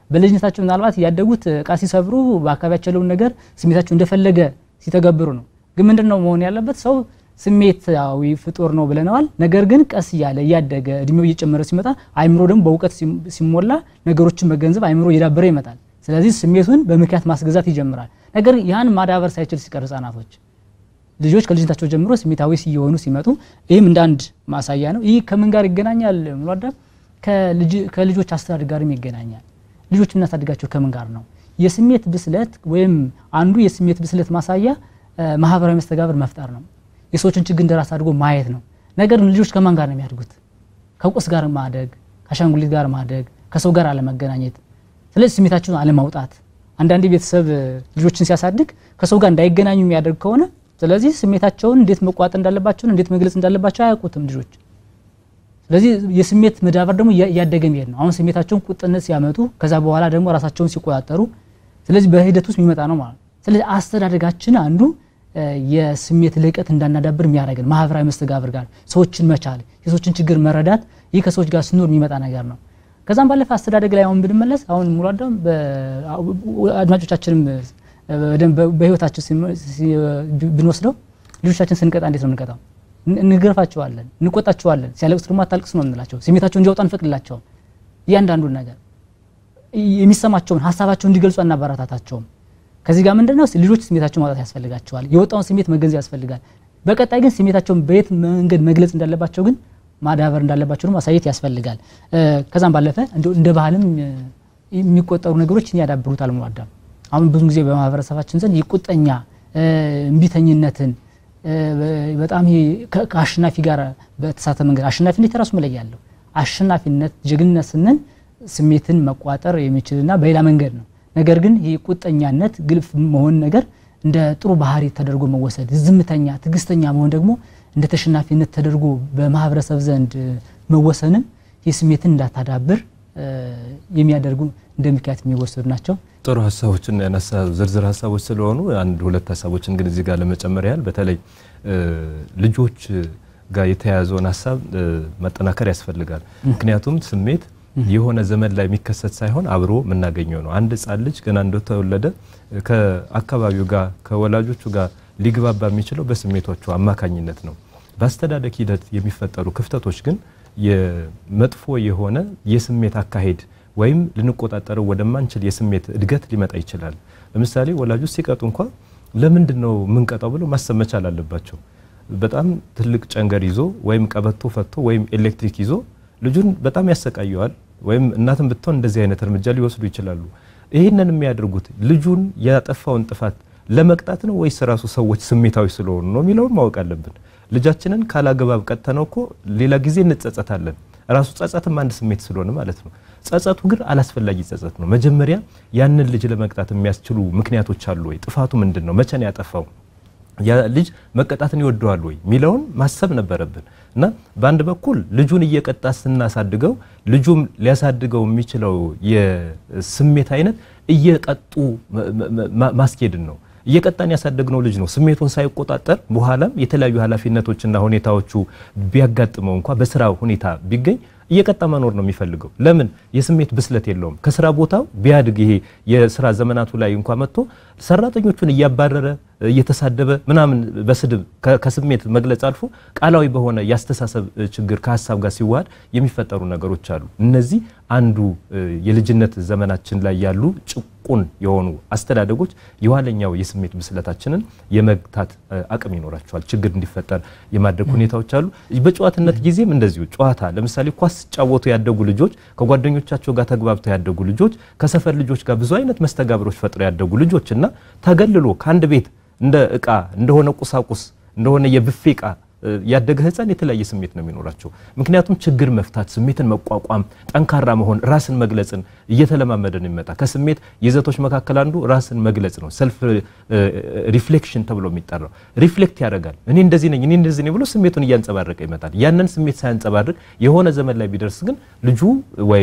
በልጅነታቸው ምናልባት ያደጉት እቃ ሲሰብሩ በአካባቢያቸው ያለውን ነገር ስሜታቸው እንደፈለገ ሲተገብሩ ነው። ግን ምንድን ነው መሆን ያለበት? ሰው ስሜታዊ ፍጡር ነው ብለነዋል። ነገር ግን ቀስ እያለ እያደገ እድሜው እየጨመረ ሲመጣ አይምሮ ደግሞ በእውቀት ሲሞላ ነገሮችን መገንዘብ አይምሮ እየዳበረ ይመጣል። ስለዚህ ስሜቱን በምክንያት ማስገዛት ይጀምራል። ነገር ያን ማዳበር ሳይችል ሲቀር ህጻናቶች ልጆች ከልጅነታቸው ጀምሮ ስሜታዊ ሲየሆኑ ሲመጡ ይህም እንደ አንድ ማሳያ ነው። ይህ ከምን ጋር ይገናኛል? ሙሏዳ ከልጆች አስተዳደግ ጋርም ይገናኛል። ልጆች የምናሳድጋቸው ከምን ጋር ነው? የስሜት ብስለት ወይም አንዱ የስሜት ብስለት ማሳያ ማህበራዊ መስተጋብር መፍጠር ነው። የሰዎችን ችግር እንደራስ አድርጎ ማየት ነው። ነገር ግን ልጆች ከማን ጋር ነው የሚያድጉት? ከቁስ ጋር ማደግ፣ ከአሻንጉሊት ጋር ማደግ፣ ከሰው ጋር አለመገናኘት፣ ስለዚህ ስሜታቸውን አለማውጣት። አንዳንዴ ቤተሰብ ልጆችን ሲያሳድግ ከሰው ጋር እንዳይገናኙ የሚያደርግ ከሆነ ስለዚህ ስሜታቸውን እንዴት መቋጠር እንዳለባቸውን እንዴት መግለጽ እንዳለባቸው አያውቁትም ልጆች። ስለዚህ የስሜት መዳበር ደግሞ እያደገ የሚሄድ ነው። አሁን ስሜታቸውን ቁጥነት ሲያመጡ ከዛ በኋላ ደግሞ ራሳቸውን ሲቆጣጠሩ፣ ስለዚህ በሂደት ውስጥ የሚመጣ ነው ማለት ነው። ስለዚህ አስተዳደጋችን አንዱ የስሜት ልህቀት እንዳናዳብር የሚያደርገን ማህበራዊ መስተጋብር ጋር ሰዎችን መቻል፣ የሰዎችን ችግር መረዳት፣ ይህ ከሰዎች ጋር ስኖር የሚመጣ ነገር ነው። ከዛም ባለፈ አስተዳደግ ላይ አሁን ብንመለስ አሁን ሙሉ አዳም አድማጮቻችንም በህይወታችን ብንወስደው ልጆቻችን ስንቀጣ እንዴት ነው የምንቀጣው? እንገርፋቸዋለን፣ እንቆጣቸዋለን። ሲያለቅሱ ደግሞ አታልቅስ ነው የምንላቸው። ስሜታቸውን እንዲያወጡ አንፈቅድላቸውም። እያንዳንዱን ነገር የሚሰማቸውን ሀሳባቸውን እንዲገልጹ አናበረታታቸውም። ከዚህ ጋር ምንድን ነው ልጆች ስሜታቸውን ማውጣት ያስፈልጋቸዋል። የወጣውን ስሜት መገንዘብ ያስፈልጋል። በቀጣይ ግን ስሜታቸውን በየት መንገድ መግለጽ እንዳለባቸው ግን ማዳበር እንዳለባቸው ደግሞ ማሳየት ያስፈልጋል። ከዛም ባለፈ እንደ ባህልም የሚቆጠሩ ነገሮችን ያዳብሩታል። ሙሉ አሁን ብዙ ጊዜ በማህበረሰባችን ዘንድ የቁጠኛ እምቢተኝነትን በጣም ከአሸናፊ ጋር በተሳተ መንገድ አሸናፊነት የራሱ መለያ አለው። አሸናፊነት ጀግንነት ስንል ስሜትን መቋጠር የሚችልና በሌላ መንገድ ነው። ነገር ግን ይህ ቁጠኛነት ግልፍ መሆን ነገር እንደ ጥሩ ባህሪ ተደርጎ መወሰድ፣ ዝምተኛ ትዕግስተኛ መሆን ደግሞ እንደ ተሸናፊነት ተደርጎ በማህበረሰብ ዘንድ መወሰንም የስሜትን እንዳታዳብር የሚያደርጉ እንደ ምክንያት የሚወሰዱ ናቸው። ጥሩ ሀሳቦችን ያነሳ ዝርዝር ሀሳቦች ስለሆኑ አንድ ሁለት ሀሳቦችን ግን እዚህ ጋር ለመጨመር ያህል በተለይ ልጆች ጋር የተያያዘውን ሀሳብ መጠናከር ያስፈልጋል። ምክንያቱም ስሜት የሆነ ዘመን ላይ የሚከሰት ሳይሆን አብሮ የምናገኘው ነው። አንድ ሕፃን ልጅ ገና እንደተወለደ ከአካባቢው ጋር ከወላጆቹ ጋር ሊግባባ የሚችለው በስሜቶቹ አማካኝነት ነው። በአስተዳደግ ሂደት የሚፈጠሩ ክፍተቶች ግን የመጥፎ የሆነ የስሜት አካሄድ ወይም ልንቆጣጠረው ወደማንችል የስሜት እድገት ሊመጣ ይችላል። ለምሳሌ ወላጆች ሲቀጡ እንኳ ለምንድን ነው የምንቀጣው ብለው ማሰብ መቻል አለባቸው። በጣም ትልቅ ጨንገር ይዞ ወይም ቀበቶ ፈቶ ወይም ኤሌክትሪክ ይዞ ልጁን በጣም ያሰቃየዋል። ወይም እናትን ብትሆን እንደዚህ አይነት እርምጃ ሊወስዱ ይችላሉ። ይህንን የሚያደርጉት ልጁን ያጠፋውን ጥፋት ለመቅጣት ነው ወይስ ራሱ ሰዎች ስሜታዊ ስለሆኑ ነው የሚለውን ማወቅ አለብን። ልጃችንን ካላግባብ ቀጥተነው እኮ ሌላ ጊዜ እንጸጸታለን። ራሱ ጸጸትም አንድ ስሜት ስለሆነ ማለት ነው። ጸጸቱ ግን አላስፈላጊ ጸጸት ነው። መጀመሪያ ያንን ልጅ ለመቅጣት የሚያስችሉ ምክንያቶች አሉ ወይ? ጥፋቱ ምንድን ነው? መቼ ነው ያጠፋው? ያ ልጅ መቀጣትን ይወደዋል ወይ የሚለውን ማሰብ ነበረብን እና በአንድ በኩል ልጁን እየቀጣ ስናሳድገው ልጁም ሊያሳድገው የሚችለው የስሜት አይነት እየቀጡ ማስኬድን ነው። እየቀጣን ያሳደግነው ልጅ ነው ስሜቱን ሳይቆጣጠር በኋላም የተለያዩ ኃላፊነቶችና ሁኔታዎቹ ቢያጋጥመው እንኳ በስራ ሁኔታ ቢገኝ እየቀጣ መኖር ነው የሚፈልገው። ለምን? የስሜት ብስለት የለውም። ከስራ ቦታው ቢያድግ ይሄ የስራ ዘመናቱ ላይ እንኳ መጥቶ ሰራተኞቹን እያባረረ እየተሳደበ ምናምን በስድብ ከስሜት መግለጽ አልፎ ቃላዊ በሆነ የአስተሳሰብ ችግር ከሀሳብ ጋር ሲዋሃድ የሚፈጠሩ ነገሮች አሉ። እነዚህ አንዱ የልጅነት ዘመናችን ላይ ያሉ ጭቁን የሆኑ አስተዳደጎች የኋለኛው የስሜት ብስለታችንን የመግታት አቅም ይኖራቸዋል። ችግር እንዲፈጠር የማድረግ ሁኔታዎች አሉ። በጨዋትነት ጊዜም እንደዚሁ ጨዋታ ለምሳሌ ኳስ ሲጫወቱ ያደጉ ልጆች ከጓደኞቻቸው ጋር ተግባብተው ያደጉ ልጆች ከሰፈር ልጆች ጋር ብዙ አይነት መስተጋብሮች ፈጥረው ያደጉ ልጆች እና ተገልሎ ከአንድ ቤት እንደ እቃ እንደሆነ ቁሳቁስ እንደሆነ የብፌ እቃ ያደገ ሕፃን የተለያየ ስሜት ነው የሚኖራቸው። ምክንያቱም ችግር መፍታት፣ ስሜትን መቋቋም፣ ጠንካራ መሆን፣ ራስን መግለጽን እየተለማመደ ነው የሚመጣ። ከስሜት ይዘቶች መካከል አንዱ ራስን መግለጽ ነው። ሰልፍ ሪፍሌክሽን ተብሎ የሚጠራው ሪፍሌክት ያደርጋል። እኔ እንደዚህ ነኝ፣ እኔ እንደዚህ ነኝ ብሎ ስሜቱን እያንጸባረቀ ይመጣል። ያንን ስሜት ሳያንጸባርቅ የሆነ ዘመን ላይ ቢደርስ ግን ልጁ ወይም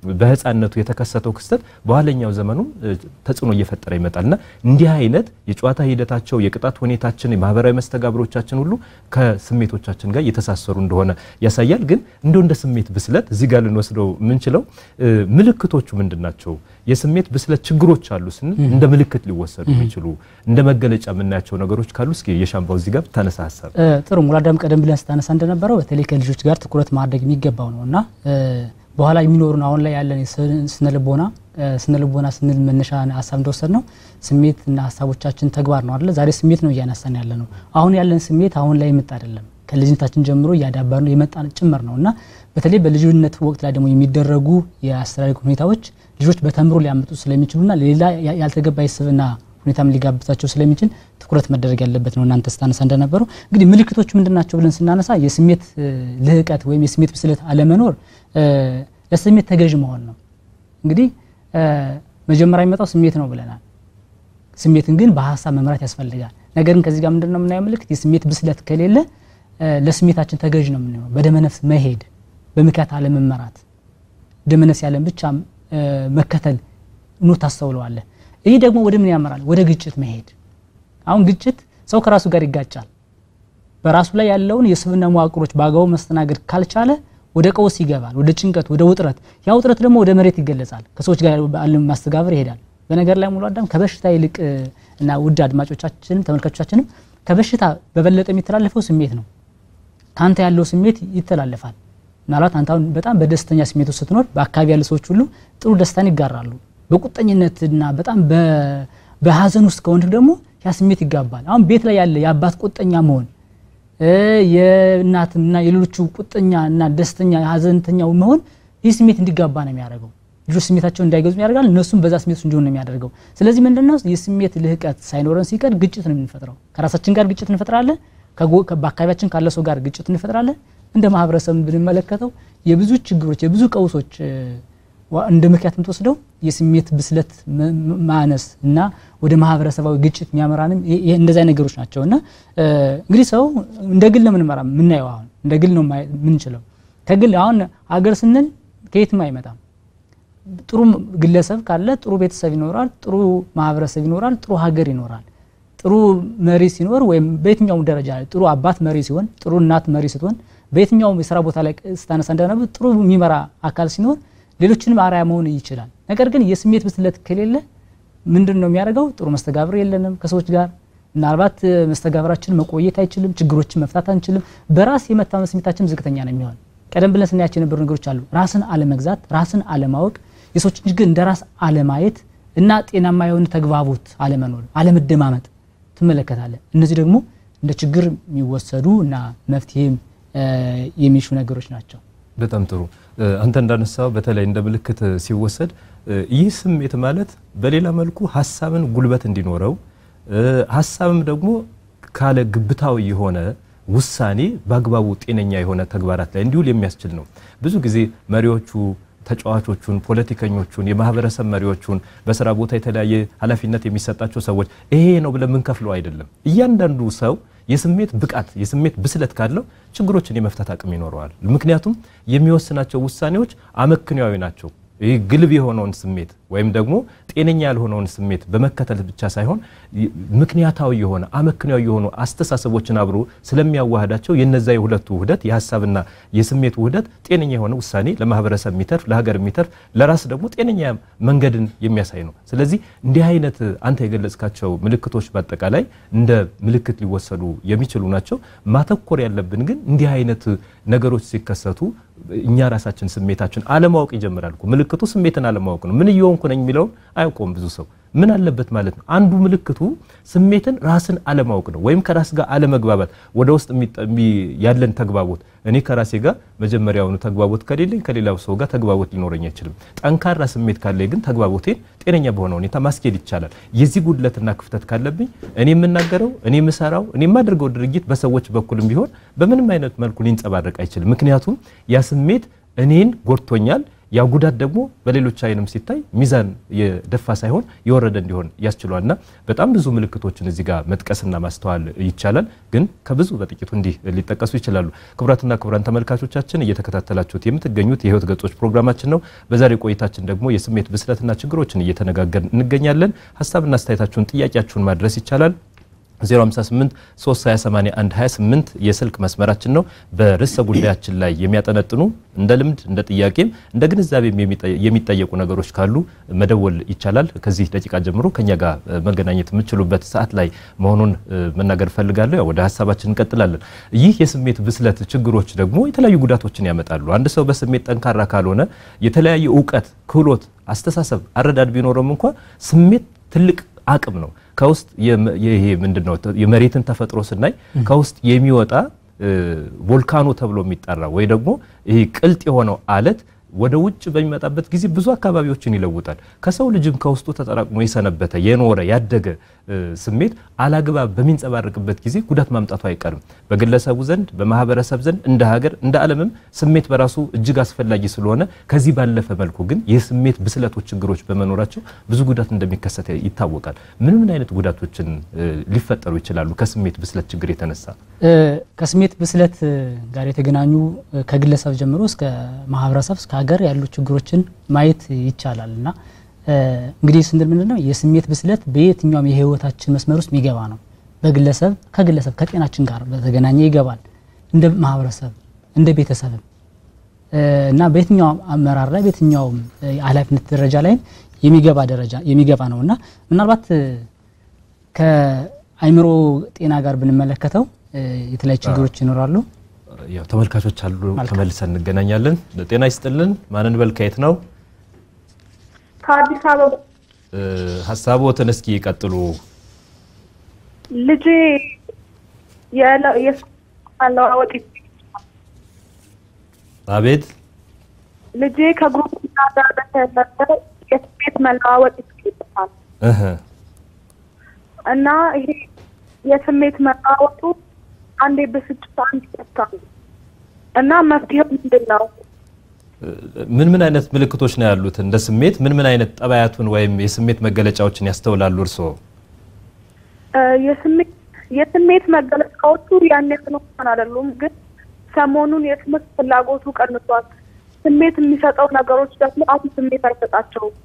በህፃንነቱ የተከሰተው ክስተት በኋለኛው ዘመኑም ተጽዕኖ እየፈጠረ ይመጣልና እንዲህ አይነት የጨዋታ ሂደታቸው፣ የቅጣት ሁኔታችን፣ የማህበራዊ መስተጋብሮቻችን ሁሉ ከስሜቶቻችን ጋር እየተሳሰሩ እንደሆነ ያሳያል። ግን እንደው እንደ ስሜት ብስለት እዚህ ጋር ልንወስደው የምንችለው ምልክቶቹ ምንድን ናቸው? የስሜት ብስለት ችግሮች አሉ ስንል እንደ ምልክት ሊወሰዱ የሚችሉ እንደ መገለጫ የምናያቸው ነገሮች ካሉ እስኪ የሻምባው እዚህ ጋር ብታነሳ ሀሳብ ጥሩ ሙላዳም ቀደም ብለን ስታነሳ እንደነበረው በተለይ ከልጆች ጋር ትኩረት ማድረግ የሚገባው ነው እና በኋላ የሚኖሩን አሁን ላይ ያለን ስነ ልቦና ስነ ልቦና ስንል መነሻ ሀሳብ እንደወሰድ ነው ስሜትና ሀሳቦቻችን ተግባር ነው አይደለ? ዛሬ ስሜት ነው እያነሳን ያለ ነው። አሁን ያለን ስሜት አሁን ላይ የመጣ አይደለም። ከልጅነታችን ጀምሮ እያዳበር ነው የመጣ ጭምር ነው እና በተለይ በልጅነት ወቅት ላይ ደግሞ የሚደረጉ የአስተዳደግ ሁኔታዎች ልጆች በተምሮ ሊያመጡ ስለሚችሉና ሌላ ያልተገባ የስብና ሁኔታም ሊጋብዛቸው ስለሚችል ትኩረት መደረግ ያለበት ነው። እናንተ ስታነሳ እንደነበረው እንግዲህ ምልክቶቹ ምንድን ናቸው ብለን ስናነሳ የስሜት ልህቀት ወይም የስሜት ብስለት አለመኖር ለስሜት ተገዥ መሆን ነው። እንግዲህ መጀመሪያ የሚመጣው ስሜት ነው ብለናል። ስሜትን ግን በሀሳብ መምራት ያስፈልጋል። ነገር ግን ከዚህ ጋር ምንድን ነው የምናየው ምልክት የስሜት ብስለት ከሌለ ለስሜታችን ተገዥ ነው የምንሆነው። በደመነፍስ መሄድ፣ በምክንያት አለመመራት፣ ደመነፍስ ያለን ብቻ መከተል ኖ ታስተውለዋለህ። ይህ ደግሞ ወደ ምን ያመራል? ወደ ግጭት መሄድ። አሁን ግጭት ሰው ከራሱ ጋር ይጋጫል። በራሱ ላይ ያለውን የስብና መዋቅሮች በአግባቡ መስተናገድ ካልቻለ ወደ ቀውስ ይገባል፣ ወደ ጭንቀት፣ ወደ ውጥረት። ያ ውጥረት ደግሞ ወደ መሬት ይገለጻል፣ ከሰዎች ጋር ያለ ማስተጋበር ይሄዳል። በነገር ላይ ሙሉ አዳም ከበሽታ ይልቅ እና ውድ አድማጮቻችንም ተመልካቾቻችንም ከበሽታ በበለጠ የሚተላለፈው ስሜት ነው። ከአንተ ያለው ስሜት ይተላለፋል። ምናልባት አንተ አሁን በጣም በደስተኛ ስሜት ውስጥ ስትኖር በአካባቢ ያሉ ሰዎች ሁሉ ጥሩ ደስታን ይጋራሉ። በቁጠኝነትና በጣም በሀዘን ውስጥ ከሆንክ ደግሞ ያ ስሜት ይጋባል። አሁን ቤት ላይ ያለ የአባት ቁጠኛ መሆን የእናትና የሌሎቹ ቁጠኛ እና ደስተኛ ሀዘንተኛው መሆን ይህ ስሜት እንዲጋባ ነው የሚያደርገው። ልጆች ስሜታቸውን እንዳይገዙ ያደርጋል። እነሱም በዛ ስሜት እንዲሆን ነው የሚያደርገው። ስለዚህ ምንድነው የስሜት ልህቀት ሳይኖረን ሲቀር ግጭት ነው የምንፈጥረው። ከራሳችን ጋር ግጭት እንፈጥራለን። በአካባቢያችን ካለ ሰው ጋር ግጭት እንፈጥራለን። እንደ ማህበረሰብ ብንመለከተው የብዙ ችግሮች የብዙ ቀውሶች እንደ ምክንያት የምትወስደው የስሜት ብስለት ማነስ እና ወደ ማህበረሰባዊ ግጭት የሚያመራንም እንደዚያ ነገሮች ናቸው። እና እንግዲህ ሰው እንደ ግል ነው የምንመራ የምናየው አሁን እንደ ግል ነው የምንችለው። ከግል አሁን ሀገር ስንል ከየትም አይመጣም። ጥሩ ግለሰብ ካለ ጥሩ ቤተሰብ ይኖራል፣ ጥሩ ማህበረሰብ ይኖራል፣ ጥሩ ሀገር ይኖራል። ጥሩ መሪ ሲኖር ወይም በየትኛውም ደረጃ ላይ ጥሩ አባት መሪ ሲሆን፣ ጥሩ እናት መሪ ስትሆን፣ በየትኛውም የስራ ቦታ ላይ ስታነሳ እንደነበር ጥሩ የሚመራ አካል ሲኖር ሌሎችንም አርአያ መሆን ይችላል። ነገር ግን የስሜት ብስለት ከሌለ ምንድን ነው የሚያደርገው? ጥሩ መስተጋብር የለንም ከሰዎች ጋር ምናልባት መስተጋብራችን መቆየት አይችልም። ችግሮችን መፍታት አንችልም። በራስ የመታመን ስሜታችን ዝቅተኛ ነው የሚሆን። ቀደም ብለን ስናያቸው የነበሩ ነገሮች አሉ። ራስን አለመግዛት፣ ራስን አለማወቅ፣ የሰዎችን ችግር እንደ ራስ አለማየት እና ጤናማ የሆነ ተግባቦት አለመኖር፣ አለመደማመጥ ትመለከታለን። እነዚህ ደግሞ እንደ ችግር የሚወሰዱ እና መፍትሄም የሚሹ ነገሮች ናቸው። በጣም ጥሩ። አንተ እንዳነሳው በተለይ እንደ ምልክት ሲወሰድ ይህ ስሜት ማለት በሌላ መልኩ ሀሳብን ጉልበት እንዲኖረው ሀሳብም ደግሞ ካለ ግብታዊ የሆነ ውሳኔ በአግባቡ ጤነኛ የሆነ ተግባራት ላይ እንዲውል የሚያስችል ነው። ብዙ ጊዜ መሪዎቹ ተጫዋቾቹን፣ ፖለቲከኞቹን፣ የማህበረሰብ መሪዎቹን በስራ ቦታ የተለያየ ኃላፊነት የሚሰጣቸው ሰዎች ይሄ ነው ብለን የምንከፍለው አይደለም። እያንዳንዱ ሰው የስሜት ብቃት የስሜት ብስለት ካለው ችግሮችን የመፍታት አቅም ይኖረዋል። ምክንያቱም የሚወስናቸው ውሳኔዎች አመክንያዊ ናቸው። ይህ ግልብ የሆነውን ስሜት ወይም ደግሞ ጤነኛ ያልሆነውን ስሜት በመከተል ብቻ ሳይሆን ምክንያታዊ የሆነ አመክንያዊ የሆኑ አስተሳሰቦችን አብሮ ስለሚያዋህዳቸው የነዛ የሁለቱ ውህደት የሀሳብና የስሜት ውህደት ጤነኛ የሆነ ውሳኔ ለማህበረሰብ የሚተርፍ ለሀገር የሚተርፍ ለራስ ደግሞ ጤነኛ መንገድን የሚያሳይ ነው። ስለዚህ እንዲህ አይነት አንተ የገለጽካቸው ምልክቶች በአጠቃላይ እንደ ምልክት ሊወሰዱ የሚችሉ ናቸው። ማተኮር ያለብን ግን እንዲህ አይነት ነገሮች ሲከሰቱ እኛ ራሳችን ስሜታችን አለማወቅ ይጀምራል። ምልክቱ ስሜትን አለማወቅ ነው። ምን እየሆንኩ ነኝ የሚለውን አያውቀውም ብዙ ሰው። ምን አለበት ማለት ነው። አንዱ ምልክቱ ስሜትን ራስን አለማወቅ ነው፣ ወይም ከራስ ጋር አለመግባባት፣ ወደ ውስጥ ያለን ተግባቦት። እኔ ከራሴ ጋር መጀመሪያውኑ ተግባቦት ከሌለኝ ከሌላው ሰው ጋር ተግባቦት ሊኖረኝ አይችልም። ጠንካራ ስሜት ካለኝ ግን ተግባቦቴን ጤነኛ በሆነ ሁኔታ ማስኬድ ይቻላል። የዚህ ጉድለትና ክፍተት ካለብኝ እኔ የምናገረው እኔ የምሰራው እኔ የማደርገው ድርጊት በሰዎች በኩልም ቢሆን በምንም አይነት መልኩ ሊንጸባረቅ አይችልም። ምክንያቱም ያ ስሜት እኔን ጎድቶኛል ያ ጉዳት ደግሞ በሌሎች አይንም ሲታይ ሚዛን የደፋ ሳይሆን የወረደ እንዲሆን ያስችሏል እና በጣም ብዙ ምልክቶችን እዚህ ጋር መጥቀስና ማስተዋል ይቻላል። ግን ከብዙ በጥቂቱ እንዲህ ሊጠቀሱ ይችላሉ። ክቡራትና ክቡራን ተመልካቾቻችን እየተከታተላችሁት የምትገኙት የህይወት ገጾች ፕሮግራማችን ነው። በዛሬ ቆይታችን ደግሞ የስሜት ብስለትና ችግሮችን እየተነጋገርን እንገኛለን። ሀሳብና አስተያየታችሁን፣ ጥያቄያችሁን ማድረስ ይቻላል 058 328 28 የስልክ መስመራችን ነው። በርዕሰ ጉዳያችን ላይ የሚያጠነጥኑ እንደ ልምድ እንደ ጥያቄም እንደ ግንዛቤም የሚጠየቁ ነገሮች ካሉ መደወል ይቻላል። ከዚህ ደቂቃ ጀምሮ ከኛ ጋር መገናኘት የምችሉበት ሰዓት ላይ መሆኑን መናገር ፈልጋለሁ። ያው ወደ ሀሳባችን እንቀጥላለን። ይህ የስሜት ብስለት ችግሮች ደግሞ የተለያዩ ጉዳቶችን ያመጣሉ። አንድ ሰው በስሜት ጠንካራ ካልሆነ የተለያየ እውቀት፣ ክህሎት፣ አስተሳሰብ፣ አረዳድ ቢኖረም እንኳ ስሜት ትልቅ አቅም ነው። ከውስጥ ይሄ ምንድነው የመሬትን ተፈጥሮ ስናይ ከውስጥ የሚወጣ ቮልካኖ ተብሎ የሚጠራ ወይ ደግሞ ይሄ ቅልጥ የሆነው አለት ወደ ውጭ በሚመጣበት ጊዜ ብዙ አካባቢዎችን ይለውጣል። ከሰው ልጅም ከውስጡ ተጠራቅሞ የሰነበተ የኖረ ያደገ ስሜት አላግባብ በሚንጸባረቅበት ጊዜ ጉዳት ማምጣቱ አይቀርም። በግለሰቡ ዘንድ፣ በማህበረሰብ ዘንድ፣ እንደ ሀገር፣ እንደ ዓለምም ስሜት በራሱ እጅግ አስፈላጊ ስለሆነ ከዚህ ባለፈ መልኩ ግን የስሜት ብስለቶች ችግሮች በመኖራቸው ብዙ ጉዳት እንደሚከሰት ይታወቃል። ምን ምን አይነት ጉዳቶችን ሊፈጠሩ ይችላሉ ከስሜት ብስለት ችግር የተነሳ? ከስሜት ብስለት ጋር የተገናኙ ከግለሰብ ጀምሮ እስከ ማህበረሰብ እስከ ሀገር ያሉ ችግሮችን ማየት ይቻላል እና እንግዲህ ስንል ምንድን ነው የስሜት ብስለት በየትኛውም የህይወታችን መስመር ውስጥ የሚገባ ነው። በግለሰብ ከግለሰብ ከጤናችን ጋር በተገናኘ ይገባል። እንደ ማህበረሰብ እንደ ቤተሰብም እና በየትኛውም አመራር ላይ በየትኛውም ኃላፊነት ደረጃ ላይ የሚገባ ደረጃ የሚገባ ነው እና ምናልባት ከአይምሮ ጤና ጋር ብንመለከተው የተለያዩ ችግሮች ይኖራሉ። ያው ተመልካቾች አሉ፣ ተመልሰን እንገናኛለን። ጤና ይስጥልን። ማንን በል ከየት ነው? ከአዲስ አበባ ሀሳቦትን እስኪ ይቀጥሉ። ልጄ የለዋወጥ አቤት ልጄ ከጉርብትና ጋር በተያያዘ የስሜት መለዋወጥ ይታል እህ እና ይሄ የስሜት መለዋወጡ አንዴ ብስጭት፣ አንዴ ደስታ ነው እና መፍትሄው ምንድን ነው? ምን ምን አይነት ምልክቶች ነው ያሉት? እንደ ስሜት ምን ምን አይነት ጠባያቱን ወይም የስሜት መገለጫዎችን ያስተውላሉ እርስዎ? የስሜት የስሜት መገለጫዎቹ ያን ያህል እንኳን አይደሉም፣ ግን ሰሞኑን የትምህርት ፍላጎቱ ቀንሷል። ስሜት የሚሰጠው ነገሮች ደግሞ አሁን ስሜት አይሰጣቸውም።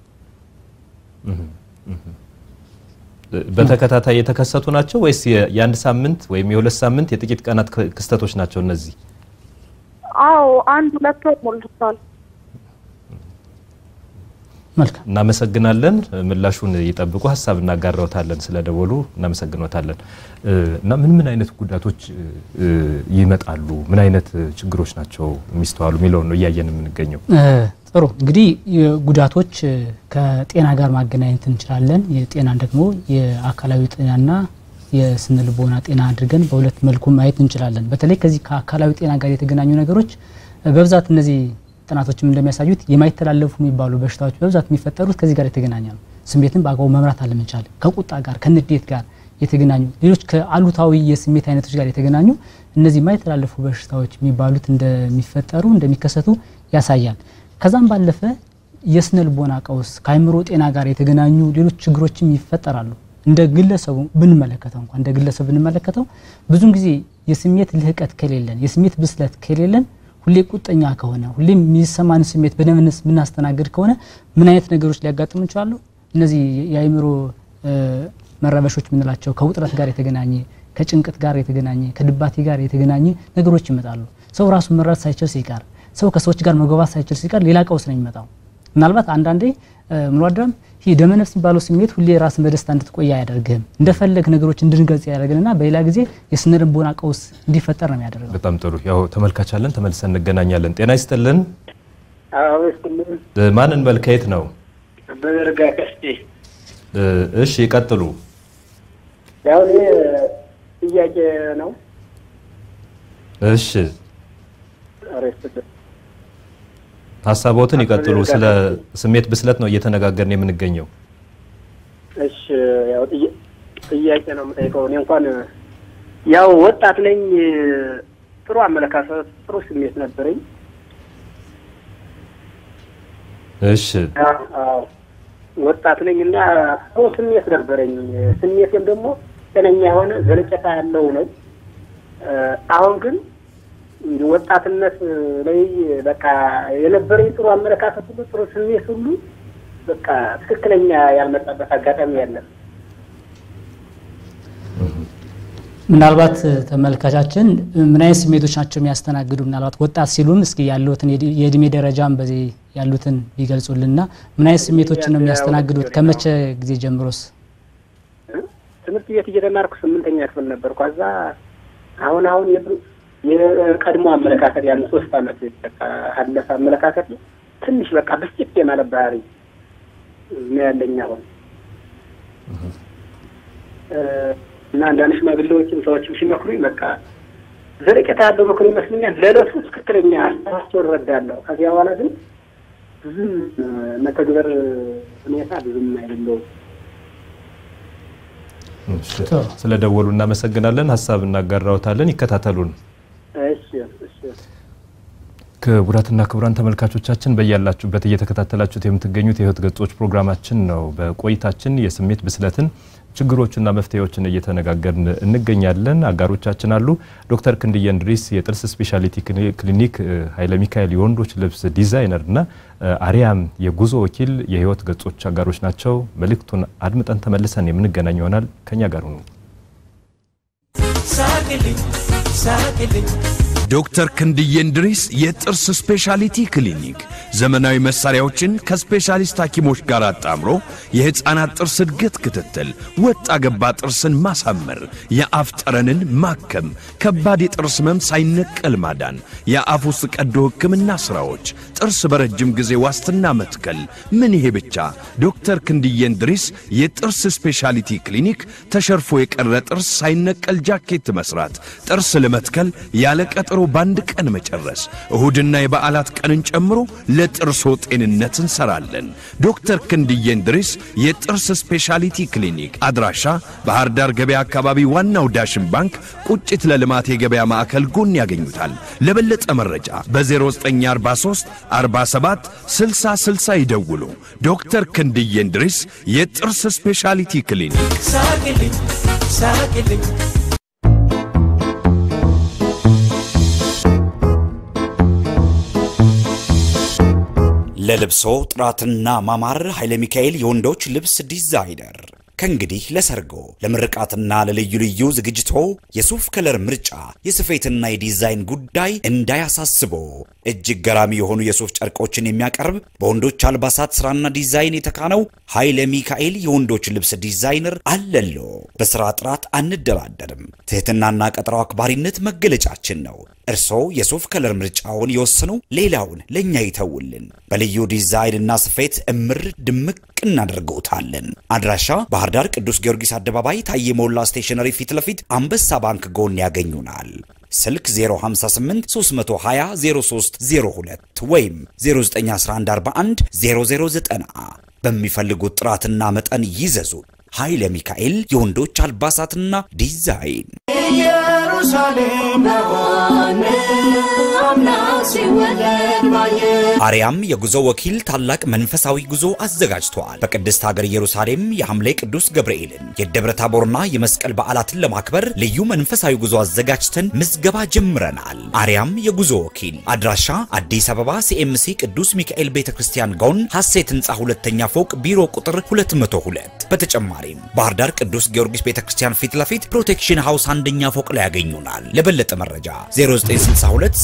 በተከታታይ የተከሰቱ ናቸው ወይስ የአንድ ሳምንት ወይም የሁለት ሳምንት የጥቂት ቀናት ክስተቶች ናቸው እነዚህ? አዎ አንድ ሁለት ወር ሞልቷል። መልካም እናመሰግናለን። ምላሹን ይጠብቁ። ሀሳብ እናጋራውታለን። ስለደወሉ እናመሰግኖታለን። እና ምን ምን አይነት ጉዳቶች ይመጣሉ? ምን አይነት ችግሮች ናቸው የሚስተዋሉ የሚለውን ነው እያየን የምንገኘው። ጥሩ እንግዲህ ጉዳቶች ከጤና ጋር ማገናኘት እንችላለን። የጤናን ደግሞ የአካላዊ ጤናና የስነ ልቦና ጤና አድርገን በሁለት መልኩ ማየት እንችላለን። በተለይ ከዚህ ከአካላዊ ጤና ጋር የተገናኙ ነገሮች በብዛት እነዚህ ጥናቶችም እንደሚያሳዩት የማይተላለፉ የሚባሉ በሽታዎች በብዛት የሚፈጠሩት ከዚህ ጋር የተገናኘ ነው። ስሜትን በአግባቡ መምራት አለመቻል፣ ከቁጣ ጋር ከንዴት ጋር የተገናኙ ሌሎች ከአሉታዊ የስሜት አይነቶች ጋር የተገናኙ እነዚህ የማይተላለፉ በሽታዎች የሚባሉት እንደሚፈጠሩ እንደሚከሰቱ ያሳያል። ከዛም ባለፈ የስነ ልቦና ቀውስ ከአይምሮ ጤና ጋር የተገናኙ ሌሎች ችግሮችም ይፈጠራሉ። እንደ ግለሰቡ ብንመለከተው እንኳን እንደ ግለሰብ ብንመለከተው ብዙን ጊዜ የስሜት ልህቀት ከሌለን የስሜት ብስለት ከሌለን ሁሌ ቁጠኛ ከሆነ ሁሌ የሚሰማን ስሜት በደንብ የምናስተናግድ ከሆነ ምን አይነት ነገሮች ሊያጋጥሙ ይችላሉ? እነዚህ የአይምሮ መረበሾች የምንላቸው ከውጥረት ጋር የተገናኘ ከጭንቀት ጋር የተገናኘ ከድባቴ ጋር የተገናኘ ነገሮች ይመጣሉ። ሰው ራሱ መረዳት ሳይችል ሲቀር፣ ሰው ከሰዎች ጋር መግባባት ሳይችል ሲቀር ሌላ ቀውስ ነው የሚመጣው። ምናልባት አንዳንዴ ምንዋዳም ይህ ደመነፍስ የሚባለው ስሜት ሁሌ ራስን በደስታ እንድትቆይ አያደርግህም። እንደፈለግ ነገሮች እንድንገልጽ ያደርግንና በሌላ ጊዜ የስነ ልቦና ቀውስ እንዲፈጠር ነው የሚያደርገው። በጣም ጥሩ። ያው ተመልካቻለን፣ ተመልሰን እንገናኛለን። ጤና ይስጥልን። አወስልም ማንን በል ከየት ነው? በዘርጋ ቀስቴ እሺ ይቀጥሉ። ያው እኔ ጥያቄ ነው። እሺ አሬስት ሀሳቦትን ይቀጥሉ። ስለ ስሜት ብስለት ነው እየተነጋገርን የምንገኘው። እሺ ያው ጥያ- ጥያቄ ነው የምጠይቀው። እኔ እንኳን ያው ወጣት ነኝ። ጥሩ አመለካከት፣ ጥሩ ስሜት ነበረኝ። እሺ አዎ ወጣት ነኝ እና ሰው ስሜት ነበረኝ። ስሜቴም ደግሞ ጤነኛ የሆነ ዘለቄታ ያለው ነው። አሁን ግን እንዲህ ወጣትነት ላይ በቃ የነበረኝ ጥሩ አመለካከት ሁሉ ጥሩ ስሜት ሁሉ በቃ ትክክለኛ ያልመጣበት አጋጣሚ ያለ ምናልባት ተመልካቻችን ምን አይነት ስሜቶች ናቸው የሚያስተናግዱ? ምናልባት ወጣት ሲሉም እስኪ ያሉትን የዲ- የእድሜ ደረጃም በዚህ ያሉትን ቢገልጹልና ምን አይነት ስሜቶችን ነው የሚያስተናግዱት? ከመቼ ጊዜ ጀምሮስ? ትምህርት ቤት እየተማርኩ ስምንተኛ ክፍል ነበርኩ። ከዛ አሁን አሁን የብ- የቀድሞ አመለካከት ያን ሶስት አመት በቃ አለፈ አመለካከት ትንሽ በቃ ብስጭት የማለት ባህሪ ነው ያለኝ አሁን እ፣ እና አንዳንድ ሽማግሌዎችም ሰዎችም ሲመክሩኝ በቃ ዘለቄታ ያለው ምክር ይመስለኛል። ለዕለቱ ትክክለኛ ሀሳባቸው እረዳለሁ። ከዚያ በኋላ ግን ብዙም እ፣ መተግበር ሁኔታ ብዙም አይደለውም። እሺ። ስለ ደወሉ እናመሰግናለን። ሀሳብ እናጋራውታለን። ይከታተሉን። እሺ እሺ ክቡራትና ክቡራን ተመልካቾቻችን በያላችሁበት እየተከታተላችሁት የምትገኙት የህይወት ገጾች ፕሮግራማችን ነው። በቆይታችን የስሜት ብስለትን ችግሮችና መፍትሄዎችን እየተነጋገርን እንገኛለን። አጋሮቻችን አሉ። ዶክተር ክንድየ እንድሪስ የጥርስ ስፔሻሊቲ ክሊኒክ፣ ኃይለ ሚካኤል የወንዶች ልብስ ዲዛይነር እና አርያም የጉዞ ወኪል የህይወት ገጾች አጋሮች ናቸው። መልእክቱን አድምጠን ተመልሰን የምንገናኝ ይሆናል። ከኛ ጋር ሁኑ። ሳቅልኝ ሳቅልኝ ዶክተር ክንድዬ እንድሪስ የጥርስ ስፔሻሊቲ ክሊኒክ ዘመናዊ መሳሪያዎችን ከስፔሻሊስት ሐኪሞች ጋር አጣምሮ የሕፃናት ጥርስ እድገት ክትትል፣ ወጣ ገባ ጥርስን ማሳመር፣ የአፍ ጠረንን ማከም፣ ከባድ የጥርስ ህመም ሳይነቀል ማዳን፣ የአፍ ውስጥ ቀዶ ሕክምና ሥራዎች፣ ጥርስ በረጅም ጊዜ ዋስትና መትከል። ምን ይሄ ብቻ! ዶክተር ክንድዬ እንድሪስ የጥርስ ስፔሻሊቲ ክሊኒክ ተሸርፎ የቀረ ጥርስ ሳይነቀል ጃኬት መስራት፣ ጥርስ ለመትከል ያለ ቀጠሮ በአንድ ቀን መጨረስ፣ እሁድና የበዓላት ቀንን ጨምሮ ለጥርሶ ጤንነት እንሰራለን። ዶክተር ክንድዬ እንድሪስ የጥርስ ስፔሻሊቲ ክሊኒክ አድራሻ ባህር ዳር ገበያ አካባቢ ዋናው ዳሽን ባንክ ቁጭት ለልማት የገበያ ማዕከል ጎን ያገኙታል። ለበለጠ መረጃ በ0943 47 60 60 ይደውሉ። ዶክተር ክንድዬ እንድሪስ የጥርስ ስፔሻሊቲ ክሊኒክ ሳቅልኝ ሳቅልኝ ለልብሶ ጥራትና ማማር ኃይለ ሚካኤል የወንዶች ልብስ ዲዛይነር ከእንግዲህ ለሰርጎ ለምርቃትና ለልዩ ልዩ ዝግጅቶ የሱፍ ከለር ምርጫ የስፌትና የዲዛይን ጉዳይ እንዳያሳስቦ እጅግ ገራሚ የሆኑ የሱፍ ጨርቆችን የሚያቀርብ በወንዶች አልባሳት ስራና ዲዛይን የተካነው ኃይለ ሚካኤል የወንዶች ልብስ ዲዛይነር አለሎ። በስራ ጥራት አንደራደርም። ትህትናና ቀጠሮ አክባሪነት መገለጫችን ነው። እርስዎ የሱፍ ከለር ምርጫውን ይወስኑ፣ ሌላውን ለእኛ ይተውልን። በልዩ ዲዛይንና ስፌት እምር ድምቅ እናደርገውታለን። አድራሻ ባህር ዳር ቅዱስ ጊዮርጊስ አደባባይ ታዬ ሞላ ስቴሽነሪ ፊት ለፊት አንበሳ ባንክ ጎን ያገኙናል። ስልክ 058 320 0302 ወይም 091141 0090 በሚፈልጉት ጥራትና መጠን ይዘዙ። ኃይለ ሚካኤል የወንዶች አልባሳትና ዲዛይን ኢየሩሳሌም በሆነ አምላክ ሲወለድ ባየን አርያም የጉዞ ወኪል ታላቅ መንፈሳዊ ጉዞ አዘጋጅተዋል። በቅድስት ሀገር ኢየሩሳሌም የሐምሌ ቅዱስ ገብርኤልን የደብረ ታቦርና የመስቀል በዓላትን ለማክበር ልዩ መንፈሳዊ ጉዞ አዘጋጅተን ምዝገባ ጀምረናል። አርያም የጉዞ ወኪል አድራሻ አዲስ አበባ ሲኤምሲ ቅዱስ ሚካኤል ቤተ ክርስቲያን ጎን ሐሴት ህንፃ ሁለተኛ ፎቅ ቢሮ ቁጥር 202። በተጨማሪም ባህር ዳር ቅዱስ ጊዮርጊስ ቤተ ክርስቲያን ፊት ለፊት ፕሮቴክሽን ሃውስ አንደኛ ፎቅ ላይ ያገኙናል። ለበለጠ መረጃ 0962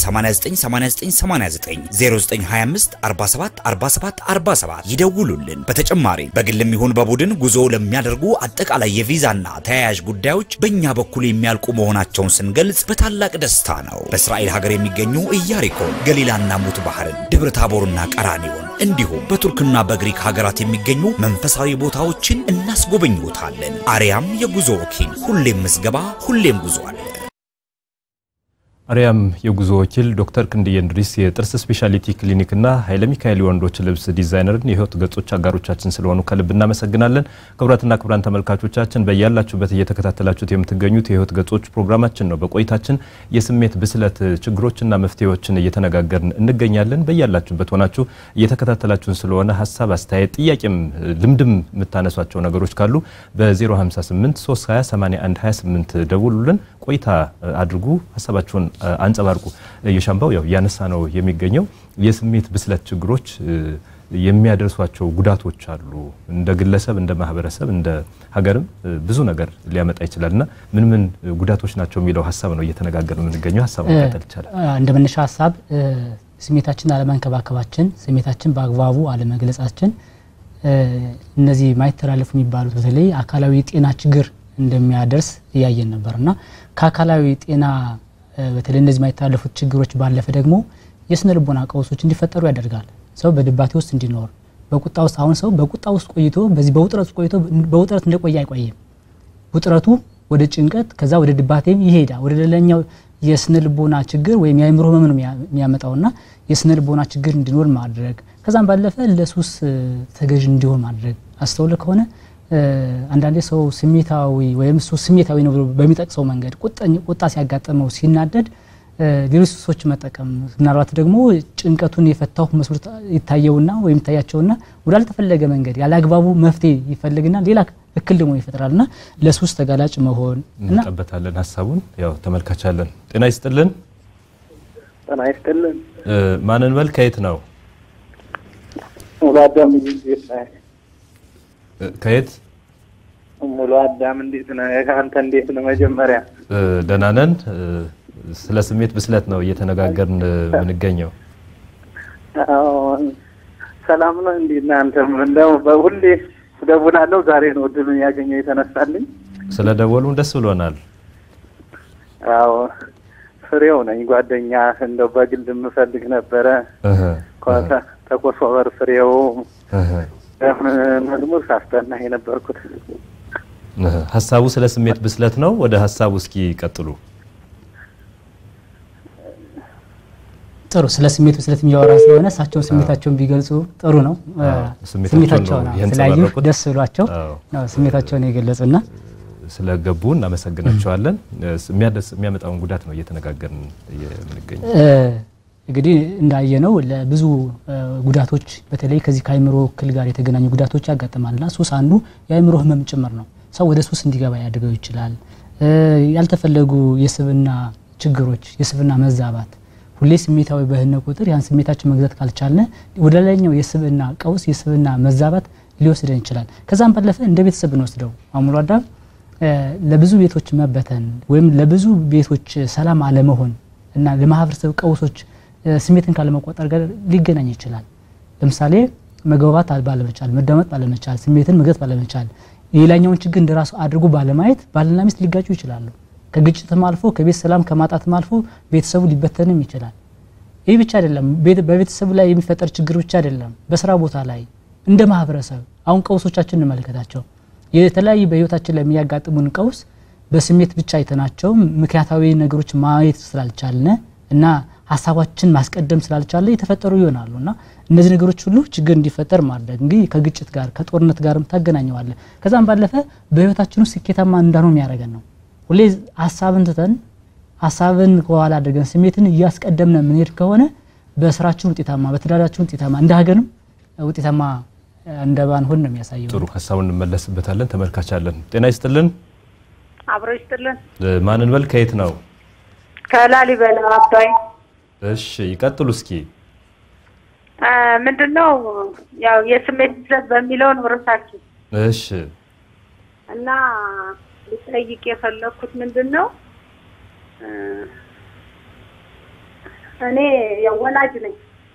898989 0925 47 47 47 ይደውሉልን። በተጨማሪም በግልም ይሁን በቡድን ጉዞ ለሚያደርጉ አጠቃላይ የቪዛና ተያያዥ ጉዳዮች በእኛ በኩል የሚያልቁ መሆናቸውን ስንገልጽ በታላቅ ደስታ ነው። በእስራኤል ሀገር የሚገኙ ኢያሪኮን፣ ገሊላና ሙት ባህርን፣ ደብረ ታቦርና ቀራኒዮን እንዲሁም በቱርክና በግሪክ ሀገራት የሚገኙ መንፈሳዊ ቦታዎችን እናስጎበኝዎታለን። አርያም የጉዞ ወኪል ሁሌም ምዝገባ፣ ሁሌም ጉዞ አለ። አርያም የጉዞ ወኪል ዶክተር ክንድዬ እንድሪስ የጥርስ ስፔሻሊቲ ክሊኒክና ኃይለ ሚካኤል የወንዶች ልብስ ዲዛይነርን የህይወት ገጾች አጋሮቻችን ስለሆኑ ከልብ እናመሰግናለን። ክቡራትና ክቡራን ተመልካቾቻችን በያላችሁበት እየተከታተላችሁት የምትገኙት የህይወት ገጾች ፕሮግራማችን ነው። በቆይታችን የስሜት ብስለት ችግሮችና መፍትሄዎችን እየተነጋገርን እንገኛለን። በያላችሁበት ሆናችሁ እየተከታተላችሁን ስለሆነ ሀሳብ፣ አስተያየት፣ ጥያቄም ልምድም የምታነሷቸው ነገሮች ካሉ በ058 320 81 28 ደውሉልን። ቆይታ አድርጉ፣ ሀሳባችሁን አንጸባርቁ። የሻምባው ያው እያነሳ ነው የሚገኘው የስሜት ብስለት ችግሮች የሚያደርሷቸው ጉዳቶች አሉ። እንደ ግለሰብ፣ እንደ ማህበረሰብ፣ እንደ ሀገርም ብዙ ነገር ሊያመጣ ይችላል እና ምን ምን ጉዳቶች ናቸው የሚለው ሀሳብ ነው እየተነጋገር የምንገኘው። ሀሳብ መቀጠል ይቻላል። እንደ መነሻ ሀሳብ ስሜታችን አለመንከባከባችን፣ ስሜታችን በአግባቡ አለመግለጻችን እነዚህ ማይተላለፉ የሚባሉት በተለይ አካላዊ የጤና ችግር እንደሚያደርስ እያየን ነበር እና ከአካላዊ ጤና በተለይ እነዚህ የማይተላለፉት ችግሮች ባለፈ ደግሞ የስነ ልቦና ቀውሶች እንዲፈጠሩ ያደርጋል። ሰው በድባቴ ውስጥ እንዲኖር በቁጣ ውስጥ አሁን ሰው በቁጣ ውስጥ ቆይቶ በዚህ በውጥረት ውስጥ ቆይቶ በውጥረት እንደቆየ አይቆይም። ውጥረቱ ወደ ጭንቀት ከዛ ወደ ድባቴም ይሄዳል። ወደ ሌላኛው የስነ ልቦና ችግር ወይም የአእምሮ ህመም ነው የሚያመጣውና የስነ ልቦና ችግር እንዲኖር ማድረግ ከዛም ባለፈ ለሱስ ተገዥ እንዲሆን ማድረግ አስተውለ ከሆነ አንዳንዴ ሰው ስሜታዊ ወይም እሱ ስሜታዊ ነው ብሎ በሚጠቅሰው መንገድ ቁጣ ሲያጋጥመው ሲናደድ ሌሎች ሱሶች መጠቀም ምናልባት ደግሞ ጭንቀቱን የፈታሁ መስሎት ይታየውና ወይም ይታያቸውና ወዳልተፈለገ መንገድ ያለ አግባቡ መፍትሄ ይፈልግና ሌላ እክል ደግሞ ይፈጥራልና ለሱስ ተጋላጭ መሆን እንቀበታለን። ሀሳቡን ያው ተመልካቻለን። ጤና ይስጥልን። ጤና ይስጥልን። ማንን በል ከየት ነው? ሙሉ አዳም እንዴት ነህ? ከየት ሙሉ አዳም እንዴት ነህ? አንተ እንዴት ነህ? መጀመሪያ ደህና ነን። ስለ ስሜት ብስለት ነው እየተነጋገርን የምንገኘው። ሰላም ነው። እንዴት ነህ? አንተም እንደው በሁሌ እደውላለሁ። ዛሬ ነው እድሉን ያገኘው የተነሳልኝ። ስለ ደወሉም ደስ ብሎናል። አዎ ፍሬው ነኝ ጓደኛ እንደው በግል የምፈልግ ነበረ። ተኮሶበር ፍሬው መዝሙር ሳስጠና የነበርኩት ሀሳቡ ስለ ስሜት ብስለት ነው። ወደ ሀሳቡ እስኪ ቀጥሉ። ጥሩ ስለ ስሜት ብስለት የሚያወራ ስለሆነ እሳቸውን ስሜታቸውን ቢገልጹ ጥሩ ነው። ስሜታቸውን ስላዩ ደስ ብሏቸው ስሜታቸውን የገለጹና ስለገቡ እናመሰግናቸዋለን። የሚያመጣውን ጉዳት ነው እየተነጋገርን የምንገኘው። እንግዲህ እንዳየነው ለብዙ ጉዳቶች በተለይ ከዚህ ከአይምሮ እክል ጋር የተገናኙ ጉዳቶች ያጋጥማልና ሱስ አንዱ የአይምሮ ህመም ጭምር ነው። ሰው ወደ ሱስ እንዲገባ ያደርገው ይችላል። ያልተፈለጉ የስብና ችግሮች፣ የስብና መዛባት ሁሌ ስሜታዊ በህነ ቁጥር ያን ስሜታችን መግዛት ካልቻለ ወደ ላይኛው የስብና ቀውስ፣ የስብና መዛባት ሊወስደን ይችላል። ከዛም ባለፈ እንደ ቤተሰብ ብንወስደው አሙሉ አዳም ለብዙ ቤቶች መበተን ወይም ለብዙ ቤቶች ሰላም አለመሆን እና ለማህበረሰብ ቀውሶች ስሜትን ካለመቆጠር ጋር ሊገናኝ ይችላል። ለምሳሌ መግባባት ባለመቻል፣ መዳመጥ ባለመቻል፣ ስሜትን መግዛት ባለመቻል፣ የሌላኛውን ችግር እንደራሱ አድርጎ ባለማየት ባልና ሚስት ሊጋጩ ይችላሉ። ከግጭትም አልፎ ከቤት ሰላም ከማጣትም አልፎ ቤተሰቡ ሊበተንም ይችላል። ይህ ብቻ አይደለም። በቤተሰቡ ላይ የሚፈጠር ችግር ብቻ አይደለም። በስራ ቦታ ላይ እንደ ማህበረሰብ አሁን ቀውሶቻችን እንመልከታቸው። የተለያዩ በህይወታችን ላይ የሚያጋጥሙን ቀውስ በስሜት ብቻ አይተናቸው ምክንያታዊ ነገሮች ማየት ስላልቻልነ እና ሀሳባችን ማስቀደም ስላልቻለ የተፈጠሩ ይሆናሉ እና እነዚህ ነገሮች ሁሉ ችግር እንዲፈጠር ማድረግ እንግዲህ ከግጭት ጋር ከጦርነት ጋርም ታገናኘዋለ። ከዛም ባለፈ በህይወታችን ውስጥ ስኬታማ እንዳንሆን የሚያደርገን ነው። ሁሌ ሀሳብን ትተን ሀሳብን ከኋላ አድርገን ስሜትን እያስቀደምነ የምንሄድ ከሆነ በስራችን ውጤታማ፣ በትዳራችን ውጤታማ፣ እንደ ሀገርም ውጤታማ እንደ ባንሆን ነው የሚያሳየው። ጥሩ ሀሳቡን እንመለስበታለን። ተመልካች አለን። ጤና ይስጥልን። አብሮ ይስጥልን። ማንን በል ከየት ነው? ከላሊበላ አባይ። እሺ ይቀጥሉ እስኪ። ምንድን ነው ያው የስሜት ብስለት በሚለው ነው ርዕሳችን እሺ እና ልጠይቅ የፈለግኩት ምንድን ነው እኔ ያው ወላጅ ነኝ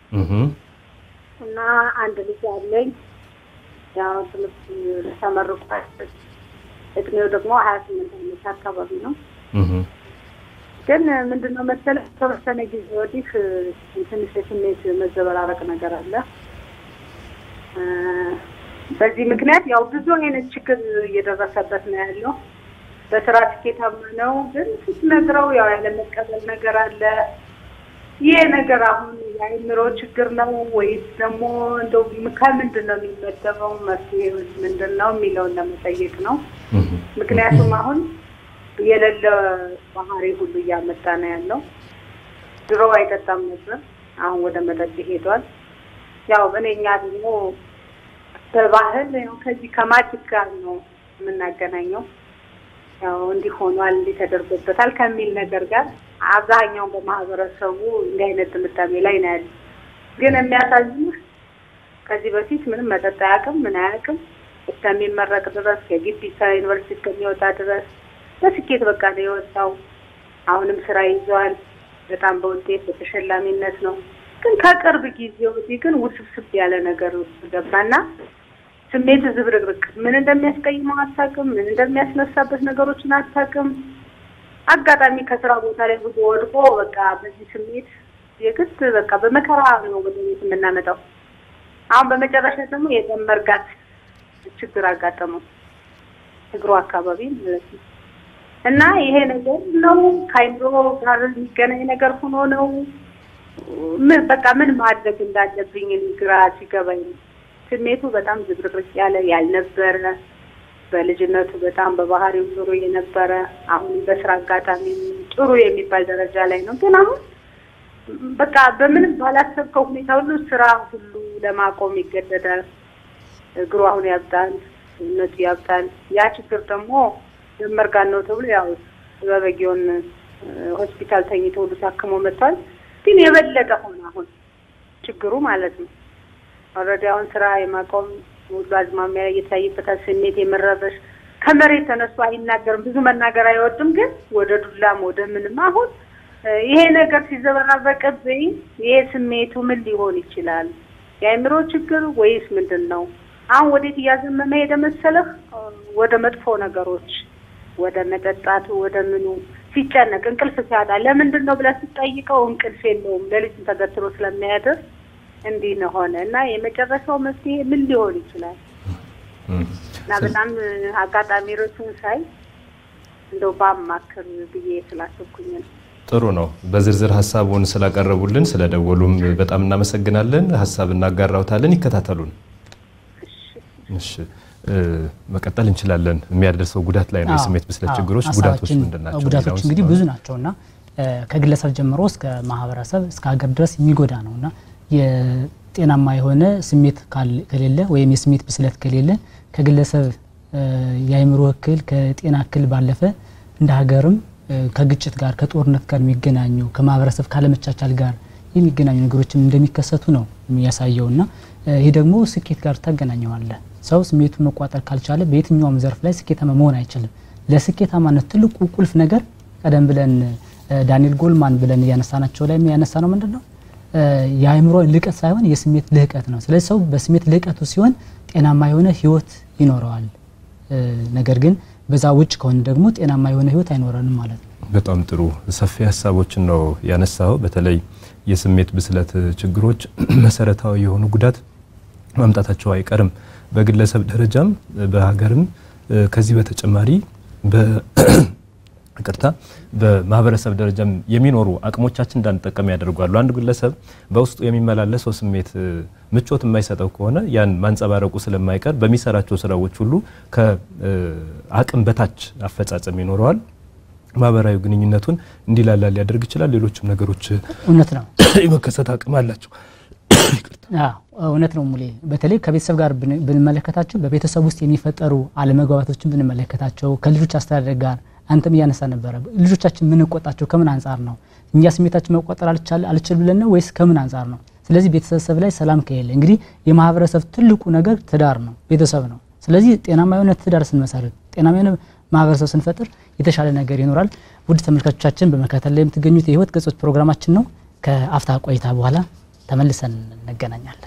እና አንድ ልጅ አለኝ። ያው ትምህርት ተመርቋል። እድሜው ደግሞ ሀያ ስምንት ዓመት አካባቢ ነው። ግን ምንድነው መሰለህ ከተወሰነ ጊዜ ወዲህ ትንሽ የስሜት መዘበራረቅ ነገር አለ። በዚህ ምክንያት ያው ብዙ አይነት ችግር እየደረሰበት ነው ያለው። በስራ ስኬታማ ነው፣ ግን ስትነግረው ያው ያለመቀበል ነገር አለ። ይሄ ነገር አሁን የአእምሮ ችግር ነው ወይስ ደግሞ እንደው ከምንድን ነው የሚመደበው? መፍትሄውስ ምንድን ነው የሚለውን ለመጠየቅ ነው። ምክንያቱም አሁን የሌለ ባህሪ ሁሉ እያመጣ ነው ያለው። ድሮ አይጠጣም ነበር፣ አሁን ወደ መጠጥ ሄዷል። ያው እኔ እኛ ደግሞ በባህል ያው ከዚህ ከማጅክ ጋር ነው የምናገናኘው። ያው እንዲህ ሆኗል እንዲህ ተደርጎበታል ከሚል ነገር ጋር አብዛኛውን በማህበረሰቡ እንዲህ አይነት ጥምጣሜ ላይ ነው ያለ። ግን የሚያሳዝንህ ከዚህ በፊት ምንም መጠጥ አያውቅም፣ ምን አያውቅም እስከሚመረቅ ድረስ ከግቢ ከዩኒቨርሲቲ እስከሚወጣ ድረስ በስኬት በቃ ነው የወጣው። አሁንም ስራ ይዘዋል። በጣም በውጤት በተሸላሚነት ነው። ግን ከቅርብ ጊዜ ወዲህ ግን ውስብስብ ያለ ነገር ውስጥ ገባና ስሜት ዝብርቅርቅ፣ ምን እንደሚያስቀይመው አታውቅም፣ ምን እንደሚያስነሳበት ነገሮችን አታውቅም። አጋጣሚ ከስራ ቦታ ላይ ብዙ ወድቆ በቃ በዚህ ስሜት የግድ በቃ በመከራ ነው ወደ ቤት የምናመጣው። አሁን በመጨረሻ ደግሞ የደም መርጋት ችግር አጋጠመው እግሩ አካባቢ ማለት ነው። እና ይሄ ነገር ነው ከአይምሮ ጋር የሚገናኝ ነገር ሆኖ ነው ምን በቃ ምን ማድረግ እንዳለብኝ እኔ ግራ ሲገባኝ ነው። ስሜቱ በጣም ዝብርቅርቅ ያለ ያልነበረ በልጅነቱ በጣም በባህሪው ጥሩ የነበረ አሁን በስራ አጋጣሚ ጥሩ የሚባል ደረጃ ላይ ነው። ግን አሁን በቃ በምንም ባላሰብከው ሁኔታ ሁሉ ስራ ሁሉ ለማቆም ይገደዳል። እግሩ አሁን ያብጣል፣ ሰውነቱ ያብጣል። ያ ችግር ደግሞ መርጋን ነው ተብሎ ያው በበጊዮን ሆስፒታል ተኝቶ ሁሉ ታክሞ መጥቷል። ግን የበለጠ ሆነ አሁን ችግሩ ማለት ነው። ኦልሬዲ አሁን ስራ የማቆም ሁሉ አዝማሚያ እየታይበታል። ስሜት የመረበሽ ከመሬት ተነስቶ አይናገርም። ብዙ መናገር አይወድም፣ ግን ወደ ዱላም ወደ ምንም አሁን ይሄ ነገር ሲዘበራረቅብኝ ይሄ ስሜቱ ምን ሊሆን ይችላል? የአእምሮ ችግር ወይስ ምንድን ነው? አሁን ወዴት እያዘመመ ሄደ መሰለህ? ወደ መጥፎ ነገሮች፣ ወደ መጠጣቱ፣ ወደ ምኑ ሲጨነቅ እንቅልፍ ሲያጣ ለምንድን ነው ብለህ ስትጠይቀው እንቅልፍ የለውም ሌሊቱን ተገትሮ ስለሚያድር እንዲህ ነው ሆነ እና የመጨረሻው መፍትሄ ምን ሊሆን ይችላል? እና በጣም አጋጣሚ ርዕሱን ሳይ እንደው ባማክር ብዬ ስላሰብኩኝ ነው። ጥሩ ነው። በዝርዝር ሀሳቡን ስላቀረቡልን ስለደወሉም በጣም እናመሰግናለን። ሀሳብ እናጋራውታለን። ይከታተሉን። እሺ መቀጠል እንችላለን። የሚያደርሰው ጉዳት ላይ ነው የስሜት ብስለት ችግሮች ጉዳቶች ምንድን ናቸው? ጉዳቶች እንግዲህ ብዙ ናቸው እና ከግለሰብ ጀምሮ እስከ ማህበረሰብ እስከ ሀገር ድረስ የሚጎዳ ነው እና የጤናማ የሆነ ስሜት ከሌለ ወይም የስሜት ብስለት ከሌለ ከግለሰብ የአእምሮ እክል ከጤና እክል ባለፈ እንደ ሀገርም ከግጭት ጋር ከጦርነት ጋር የሚገናኙ ከማህበረሰብ ካለመቻቻል ጋር የሚገናኙ ነገሮችም እንደሚከሰቱ ነው የሚያሳየው እና ይህ ደግሞ ስኬት ጋር ታገናኘዋለህ። ሰው ስሜቱን መቋጠር ካልቻለ በየትኛውም ዘርፍ ላይ ስኬታማ መሆን አይችልም። ለስኬታማነት ትልቁ ቁልፍ ነገር ቀደም ብለን ዳንኤል ጎልማን ብለን እያነሳናቸው ላይ ያነሳ ነው ምንድን ነው የአእምሮ ልቀት ሳይሆን የስሜት ልህቀት ነው። ስለዚህ ሰው በስሜት ልህቀቱ ሲሆን ጤናማ የሆነ ህይወት ይኖረዋል። ነገር ግን በዛ ውጭ ከሆነ ደግሞ ጤናማ የሆነ ህይወት አይኖረንም ማለት ነው። በጣም ጥሩ ሰፊ ሀሳቦችን ነው ያነሳው። በተለይ የስሜት ብስለት ችግሮች መሰረታዊ የሆኑ ጉዳት ማምጣታቸው አይቀርም። በግለሰብ ደረጃም በሀገርም ከዚህ በተጨማሪ ይቅርታ በማህበረሰብ ደረጃም የሚኖሩ አቅሞቻችን እንዳንጠቀም ያደርጓሉ። አንድ ግለሰብ በውስጡ የሚመላለሰው ስሜት ምቾት የማይሰጠው ከሆነ ያን ማንጸባረቁ ስለማይቀር በሚሰራቸው ስራዎች ሁሉ ከአቅም በታች አፈጻጸም ይኖረዋል። ማህበራዊ ግንኙነቱን እንዲላላ ሊያደርግ ይችላል። ሌሎችም ነገሮች እውነት ነው የመከሰት አቅም አላቸው። እውነት ነው ሙሌ። በተለይ ከቤተሰብ ጋር ብንመለከታቸው በቤተሰብ ውስጥ የሚፈጠሩ አለመግባባቶችን ብንመለከታቸው ከልጆች አስተዳደግ ጋር አንተም እያነሳ ነበረ። ልጆቻችን የምንቆጣቸው ከምን አንጻር ነው? እኛ ስሜታችን መቆጠር አልችል ብለን ነው ወይስ ከምን አንጻር ነው? ስለዚህ ቤተሰብ ላይ ሰላም ከሌለ እንግዲህ የማህበረሰብ ትልቁ ነገር ትዳር ነው፣ ቤተሰብ ነው። ስለዚህ ጤናማ የሆነ ትዳር ስንመሰርት፣ ጤናማ የሆነ ማህበረሰብ ስንፈጥር የተሻለ ነገር ይኖራል። ውድ ተመልካቾቻችን በመከታተል ላይ የምትገኙት የህይወት ገጾች ፕሮግራማችን ነው። ከአፍታ ቆይታ በኋላ ተመልሰን እንገናኛለን።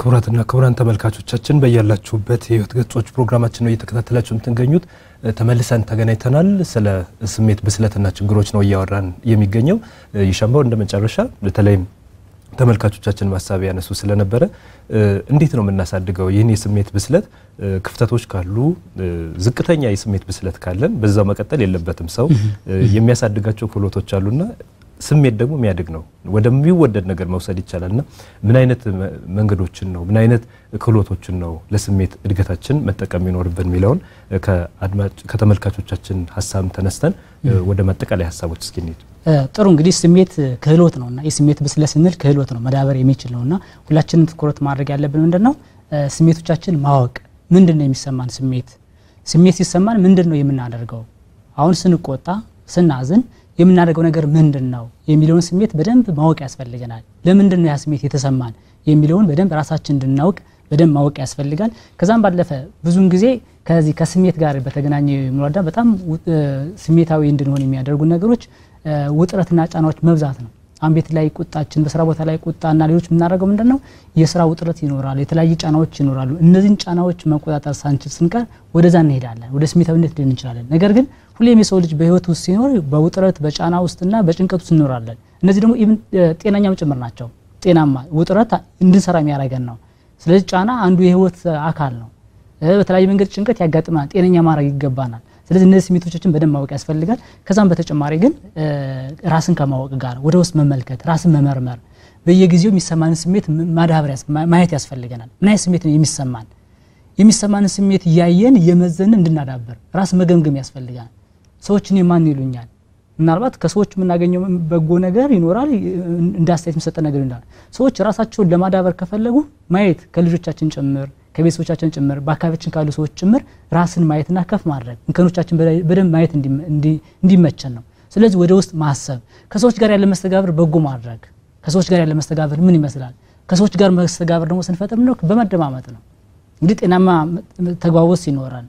ክቡራትና ክቡራን ተመልካቾቻችን በያላችሁበት የህይወት ገጾች ፕሮግራማችን ነው እየተከታተላችሁ የምትገኙት። ተመልሰን ተገናኝተናል። ስለ ስሜት ብስለትና ችግሮች ነው እያወራን የሚገኘው። ይሻምባው እንደ መጨረሻ በተለይም ተመልካቾቻችን ማሳቢ ያነሱ ስለነበረ እንዴት ነው የምናሳድገው ይህን የስሜት ብስለት? ክፍተቶች ካሉ ዝቅተኛ የስሜት ብስለት ካለን በዛው መቀጠል የለበትም። ሰው የሚያሳድጋቸው ክህሎቶች አሉና ስሜት ደግሞ የሚያድግ ነው፣ ወደሚወደድ ነገር መውሰድ ይቻላልና ምን አይነት መንገዶችን ነው ምን አይነት ክህሎቶችን ነው ለስሜት እድገታችን መጠቀም ይኖርብን የሚለውን ከተመልካቾቻችን ሀሳብ ተነስተን ወደ ማጠቃላይ ሀሳቦች እስኪ እንሂድ። ጥሩ እንግዲህ ስሜት ክህሎት ነውና የስሜት ብስለት ስንል ክህሎት ነው መዳበር የሚችል ነውና ሁላችንም ትኩረት ማድረግ ያለብን ምንድን ነው ስሜቶቻችን ማወቅ ምንድን ነው የሚሰማን ስሜት ስሜት ሲሰማን ምንድን ነው የምናደርገው አሁን ስንቆጣ ስናዝን የምናደርገው ነገር ምንድን ነው የሚለውን ስሜት በደንብ ማወቅ ያስፈልገናል ለምንድን ነው ያ ስሜት የተሰማን የሚለውን በደንብ ራሳችን እንድናውቅ በደንብ ማወቅ ያስፈልጋል ከዛም ባለፈ ብዙውን ጊዜ ከዚህ ከስሜት ጋር በተገናኘ የሚረዳ በጣም ስሜታዊ እንድንሆን የሚያደርጉ ነገሮች ውጥረትና ጫናዎች መብዛት ነው አሁን ቤት ላይ ቁጣችን በስራ ቦታ ላይ ቁጣና ሌሎች የምናደርገው ምንድን ነው የስራ ውጥረት ይኖራል የተለያዩ ጫናዎች ይኖራሉ እነዚህን ጫናዎች መቆጣጠር ሳንችል ስንቀር ወደዛ እንሄዳለን ወደ ስሜታዊነት ልን እንችላለን ነገር ግን ሁሌም የሰው ልጅ በህይወት ውስጥ ሲኖር በውጥረት በጫና ውስጥና በጭንቀት ውስጥ እንኖራለን እነዚህ ደግሞ ኢቭን ጤናኛም ጭምር ናቸው ጤናማ ውጥረት እንድንሰራ የሚያደርገን ነው ስለዚህ ጫና አንዱ የህይወት አካል ነው በተለያየ መንገድ ጭንቀት ያጋጥመናል ጤነኛ ማድረግ ይገባናል ስለዚህ እነዚህ ስሜቶችን በደንብ ማወቅ ያስፈልጋል ከዛም በተጨማሪ ግን ራስን ከማወቅ ጋር ወደ ውስጥ መመልከት ራስን መመርመር በየጊዜው የሚሰማንን ስሜት ማዳበር ማየት ያስፈልገናል ምን አይነት ስሜት ነው የሚሰማን የሚሰማንን ስሜት እያየን እየመዘንን እንድናዳበር ራስ መገምገም ያስፈልጋል ሰዎችን የማን ይሉኛል ምናልባት ከሰዎች የምናገኘው በጎ ነገር ይኖራል እንደ አስተያየት የሚሰጠ ነገር ይኖራል ሰዎች ራሳቸውን ለማዳበር ከፈለጉ ማየት ከልጆቻችን ጭምር ከቤተሰቦቻችን ጭምር በአካባቢያችን ካሉ ሰዎች ጭምር ራስን ማየትና ከፍ ማድረግ እንከኖቻችን በደንብ ማየት እንዲመቸን ነው ስለዚህ ወደ ውስጥ ማሰብ ከሰዎች ጋር ያለ መስተጋብር በጎ ማድረግ ከሰዎች ጋር ያለ መስተጋብር ምን ይመስላል ከሰዎች ጋር መስተጋብር ደግሞ ስንፈጥር ነው በመደማመጥ ነው እንግዲህ ጤናማ ተግባቦት ሲኖረን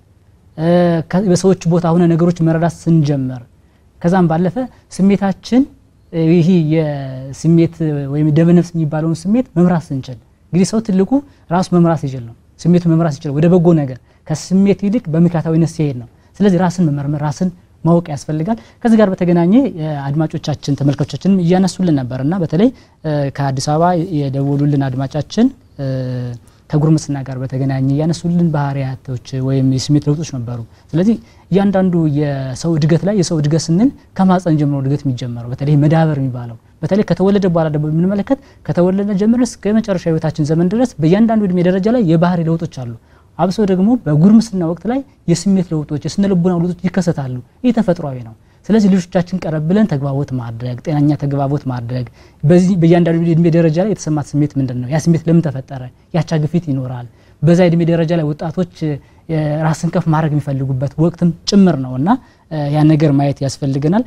በሰዎች ቦታ ሆነ ነገሮች መረዳት ስንጀምር ከዛም ባለፈ ስሜታችን ይህ የስሜት ወይም ደመነፍስ የሚባለውን ስሜት መምራት ስንችል እንግዲህ ሰው ትልቁ ራሱ መምራት ሲችል ነው ስሜቱ መምራት ይችላል ወደ በጎ ነገር ከስሜት ይልቅ በምክንያታዊነት ሲሄድ ነው ስለዚህ ራስን መመርመር ራስን ማወቅ ያስፈልጋል ከዚህ ጋር በተገናኘ አድማጮቻችን ተመልካቾቻችንም እያነሱልን ነበር እና በተለይ ከአዲስ አበባ የደወሉልን አድማጫችን ከጉርምስና ጋር በተገናኘ እያነሱልን ባህሪያቶች ወይም የስሜት ለውጦች ነበሩ ስለዚህ እያንዳንዱ የሰው እድገት ላይ የሰው እድገት ስንል ከማፀን ጀምሮ እድገት የሚጀመረው በተለይ መዳበር የሚባለው በተለይ ከተወለደ በኋላ ደግሞ የምንመለከት ከተወለደ ጀምሮ እስከ መጨረሻ ህይወታችን ዘመን ድረስ በእያንዳንዱ እድሜ ደረጃ ላይ የባህሪ ለውጦች አሉ አብሶ ደግሞ በጉርምስና ወቅት ላይ የስሜት ለውጦች የስነ ልቦና ለውጦች ይከሰታሉ ይህ ተፈጥሯዊ ነው ስለዚህ ልጆቻችን ቀረብ ብለን ተግባቦት ማድረግ ጤናኛ ተግባቦት ማድረግ በዚህ በእያንዳንዱ እድሜ ደረጃ ላይ የተሰማት ስሜት ምንድን ነው ያ ስሜት ለምን ተፈጠረ ያቻ ግፊት ይኖራል በዛ እድሜ ደረጃ ላይ ወጣቶች ራስን ከፍ ማድረግ የሚፈልጉበት ወቅትም ጭምር ነው እና ያን ነገር ማየት ያስፈልገናል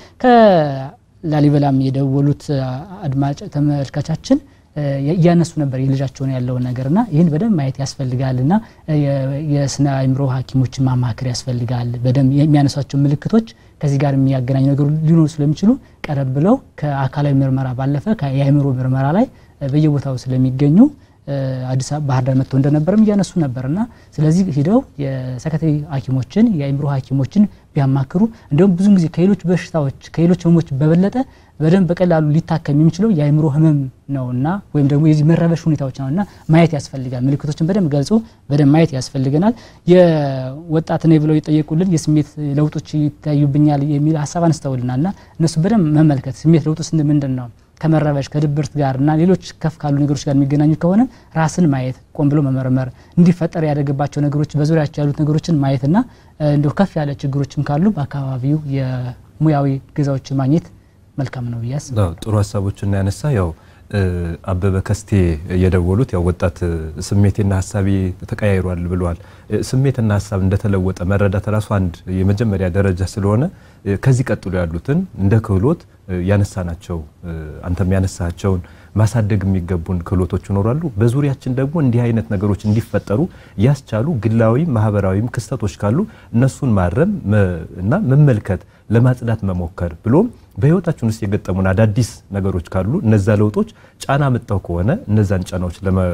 ከላሊበላም የደወሉት አድማጭ ተመልካቻችን እያነሱ ነበር የልጃቸውን ያለውን ነገር ና ይህን በደንብ ማየት ያስፈልጋል ና የስነ አይምሮ ሀኪሞችን ማማከር ያስፈልጋል በደንብ የሚያነሷቸው ምልክቶች ከዚህ ጋር የሚያገናኙ ነገሩ ሊኖሩ ስለሚችሉ ቀረብ ብለው ከአካላዊ ምርመራ ባለፈ የአይምሮ ምርመራ ላይ በየቦታው ስለሚገኙ አዲስ አበባ ባህር ዳር መጥተው እንደነበርም እያነሱ ነበር እና ስለዚህ ሂደው የሰከታዊ ሀኪሞችን የአይምሮ ሀኪሞችን ቢያማክሩ እንዲሁም ብዙን ጊዜ ከሌሎች በሽታዎች ከሌሎች ህመሞች በበለጠ በደንብ በቀላሉ ሊታከም የሚችለው የአይምሮ ህመም ነውና ወይም ደግሞ የዚህ መረበሽ ሁኔታዎች ነውና ማየት ያስፈልጋል ምልክቶችን በደንብ ገልጾ በደንብ ማየት ያስፈልገናል የወጣት ነኝ ብለው የጠየቁልን የስሜት ለውጦች ይታዩብኛል የሚል ሀሳብ አንስተውልናል ና እነሱ በደንብ መመልከት ስሜት ለውጡ ስንል ምንድን ነው ከመረበሽ ከድብርት ጋር እና ሌሎች ከፍ ካሉ ነገሮች ጋር የሚገናኙ ከሆነ ራስን ማየት ቆም ብሎ መመርመር እንዲፈጠር ያደረገባቸው ነገሮች በዙሪያቸው ያሉት ነገሮችን ማየትና እንዲሁ ከፍ ያለ ችግሮችም ካሉ በአካባቢው የሙያዊ ገዛዎች ማግኘት መልካም ነው ብያስ ጥሩ ሀሳቦችን ያነሳ ያው አበበ ከስቴ የደወሉት ያው ወጣት ስሜቴና ሀሳቤ ተቀያይሯል ብለዋል። ስሜትና ሀሳብ እንደተለወጠ መረዳት ራሱ አንድ የመጀመሪያ ደረጃ ስለሆነ ከዚህ ቀጥሎ ያሉትን እንደ ክህሎት ያነሳናቸው አንተም ያነሳቸውን ማሳደግ የሚገቡን ክህሎቶች ይኖራሉ። በዙሪያችን ደግሞ እንዲህ አይነት ነገሮች እንዲፈጠሩ ያስቻሉ ግላዊ ማህበራዊም ክስተቶች ካሉ እነሱን ማረም እና መመልከት ለማጽዳት መሞከር ብሎም በህይወታችን ውስጥ የገጠሙን አዳዲስ ነገሮች ካሉ እነዛ ለውጦች ጫና መጣው ከሆነ እነዛን ጫናዎች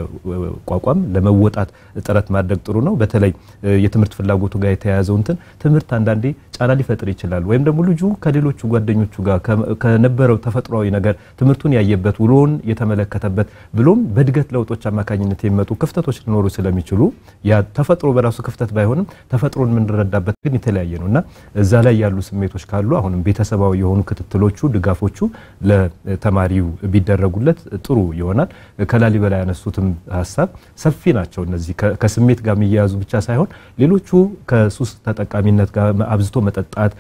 ለመቋቋም ለመወጣት ጥረት ማድረግ ጥሩ ነው። በተለይ የትምህርት ፍላጎቱ ጋር የተያያዘው እንትን ትምህርት አንዳንዴ ጫና ሊፈጥር ይችላል። ወይም ደግሞ ልጁ ከሌሎቹ ጓደኞቹ ጋር ከነበረው ተፈጥሯዊ ነገር ትምህርቱን ያየበት ውሎውን የተመለከተበት ብሎም በእድገት ለውጦች አማካኝነት የሚመጡ ክፍተቶች ሊኖሩ ስለሚችሉ ያ ተፈጥሮ በራሱ ክፍተት ባይሆንም ተፈጥሮን የምንረዳበት ግን የተለያየ ነው እና እዛ ላይ ያሉ ስሜቶች ካሉ አሁንም ቤተሰባዊ የሆኑ ክትትሎቹ፣ ድጋፎቹ ለተማሪው ቢደረጉለት ጥሩ ይሆናል። ከላሊበላ ያነሱትም ሀሳብ ሰፊ ናቸው። እነዚህ ከስሜት ጋር የሚያያዙ ብቻ ሳይሆን ሌሎቹ ከሱስ ተጠቃሚነት ጋር አብዝቶ መጠጣት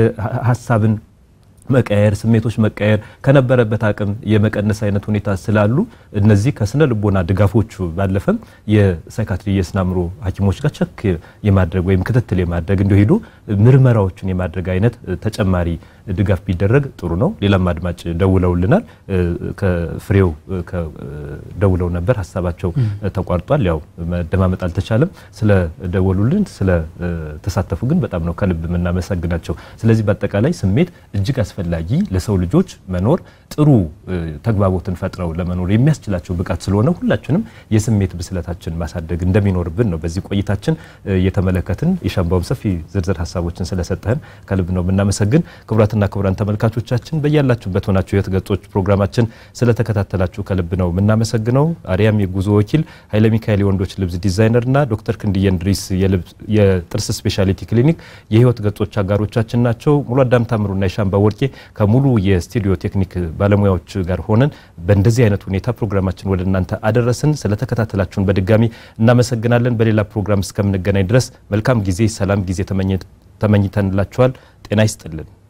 ሀሳብን መቀየር ስሜቶች መቀየር ከነበረበት አቅም የመቀነስ አይነት ሁኔታ ስላሉ እነዚህ ከስነ ልቦና ድጋፎቹ ባለፈም የሳይካትሪ የስነ አእምሮ ሐኪሞች ጋር ቸክ የማድረግ ወይም ክትትል የማድረግ እንዲሁ ሄዶ ምርመራዎችን የማድረግ አይነት ተጨማሪ ድጋፍ ቢደረግ ጥሩ ነው። ሌላም አድማጭ ደውለውልናል። ከፍሬው ደውለው ነበር፣ ሀሳባቸው ተቋርጧል። ያው መደማመጥ አልተቻለም። ስለ ደወሉልን ስለ ተሳተፉ ግን በጣም ነው ከልብ የምናመሰግናቸው። ስለዚህ በአጠቃላይ ስሜት እጅግ አስፈላጊ ለሰው ልጆች መኖር ጥሩ ተግባቦትን ፈጥረው ለመኖር የሚያስችላቸው ብቃት ስለሆነ ሁላችንም የስሜት ብስለታችን ማሳደግ እንደሚኖርብን ነው በዚህ ቆይታችን የተመለከትን። የሻምባውም ሰፊ ዝርዝር ሀሳቦችን ስለሰጠህን ከልብ ነው የምናመሰግን። ክቡራትና ክቡራን ተመልካቾቻችን በያላችሁበት ሆናችሁ የህይወት ገጾች ፕሮግራማችን ስለተከታተላችሁ ከልብ ነው የምናመሰግነው። አርያም የጉዞ ወኪል፣ ኃይለ ሚካኤል የወንዶች ልብስ ዲዛይነር እና ዶክተር ክንድዬ እንድሪስ የጥርስ ስፔሻሊቲ ክሊኒክ የህይወት ገጾች አጋሮቻችን ናቸው። ሙሉ አዳም ታምሩና የሻምባ ወርቄ ከሙሉ የስቱዲዮ ቴክኒክ ባለሙያዎች ጋር ሆነን በእንደዚህ አይነት ሁኔታ ፕሮግራማችን ወደ እናንተ አደረስን። ስለተከታተላችሁን በድጋሚ እናመሰግናለን። በሌላ ፕሮግራም እስከምንገናኝ ድረስ መልካም ጊዜ፣ ሰላም ጊዜ ተመኝተንላችኋል። ጤና ይስጥልን።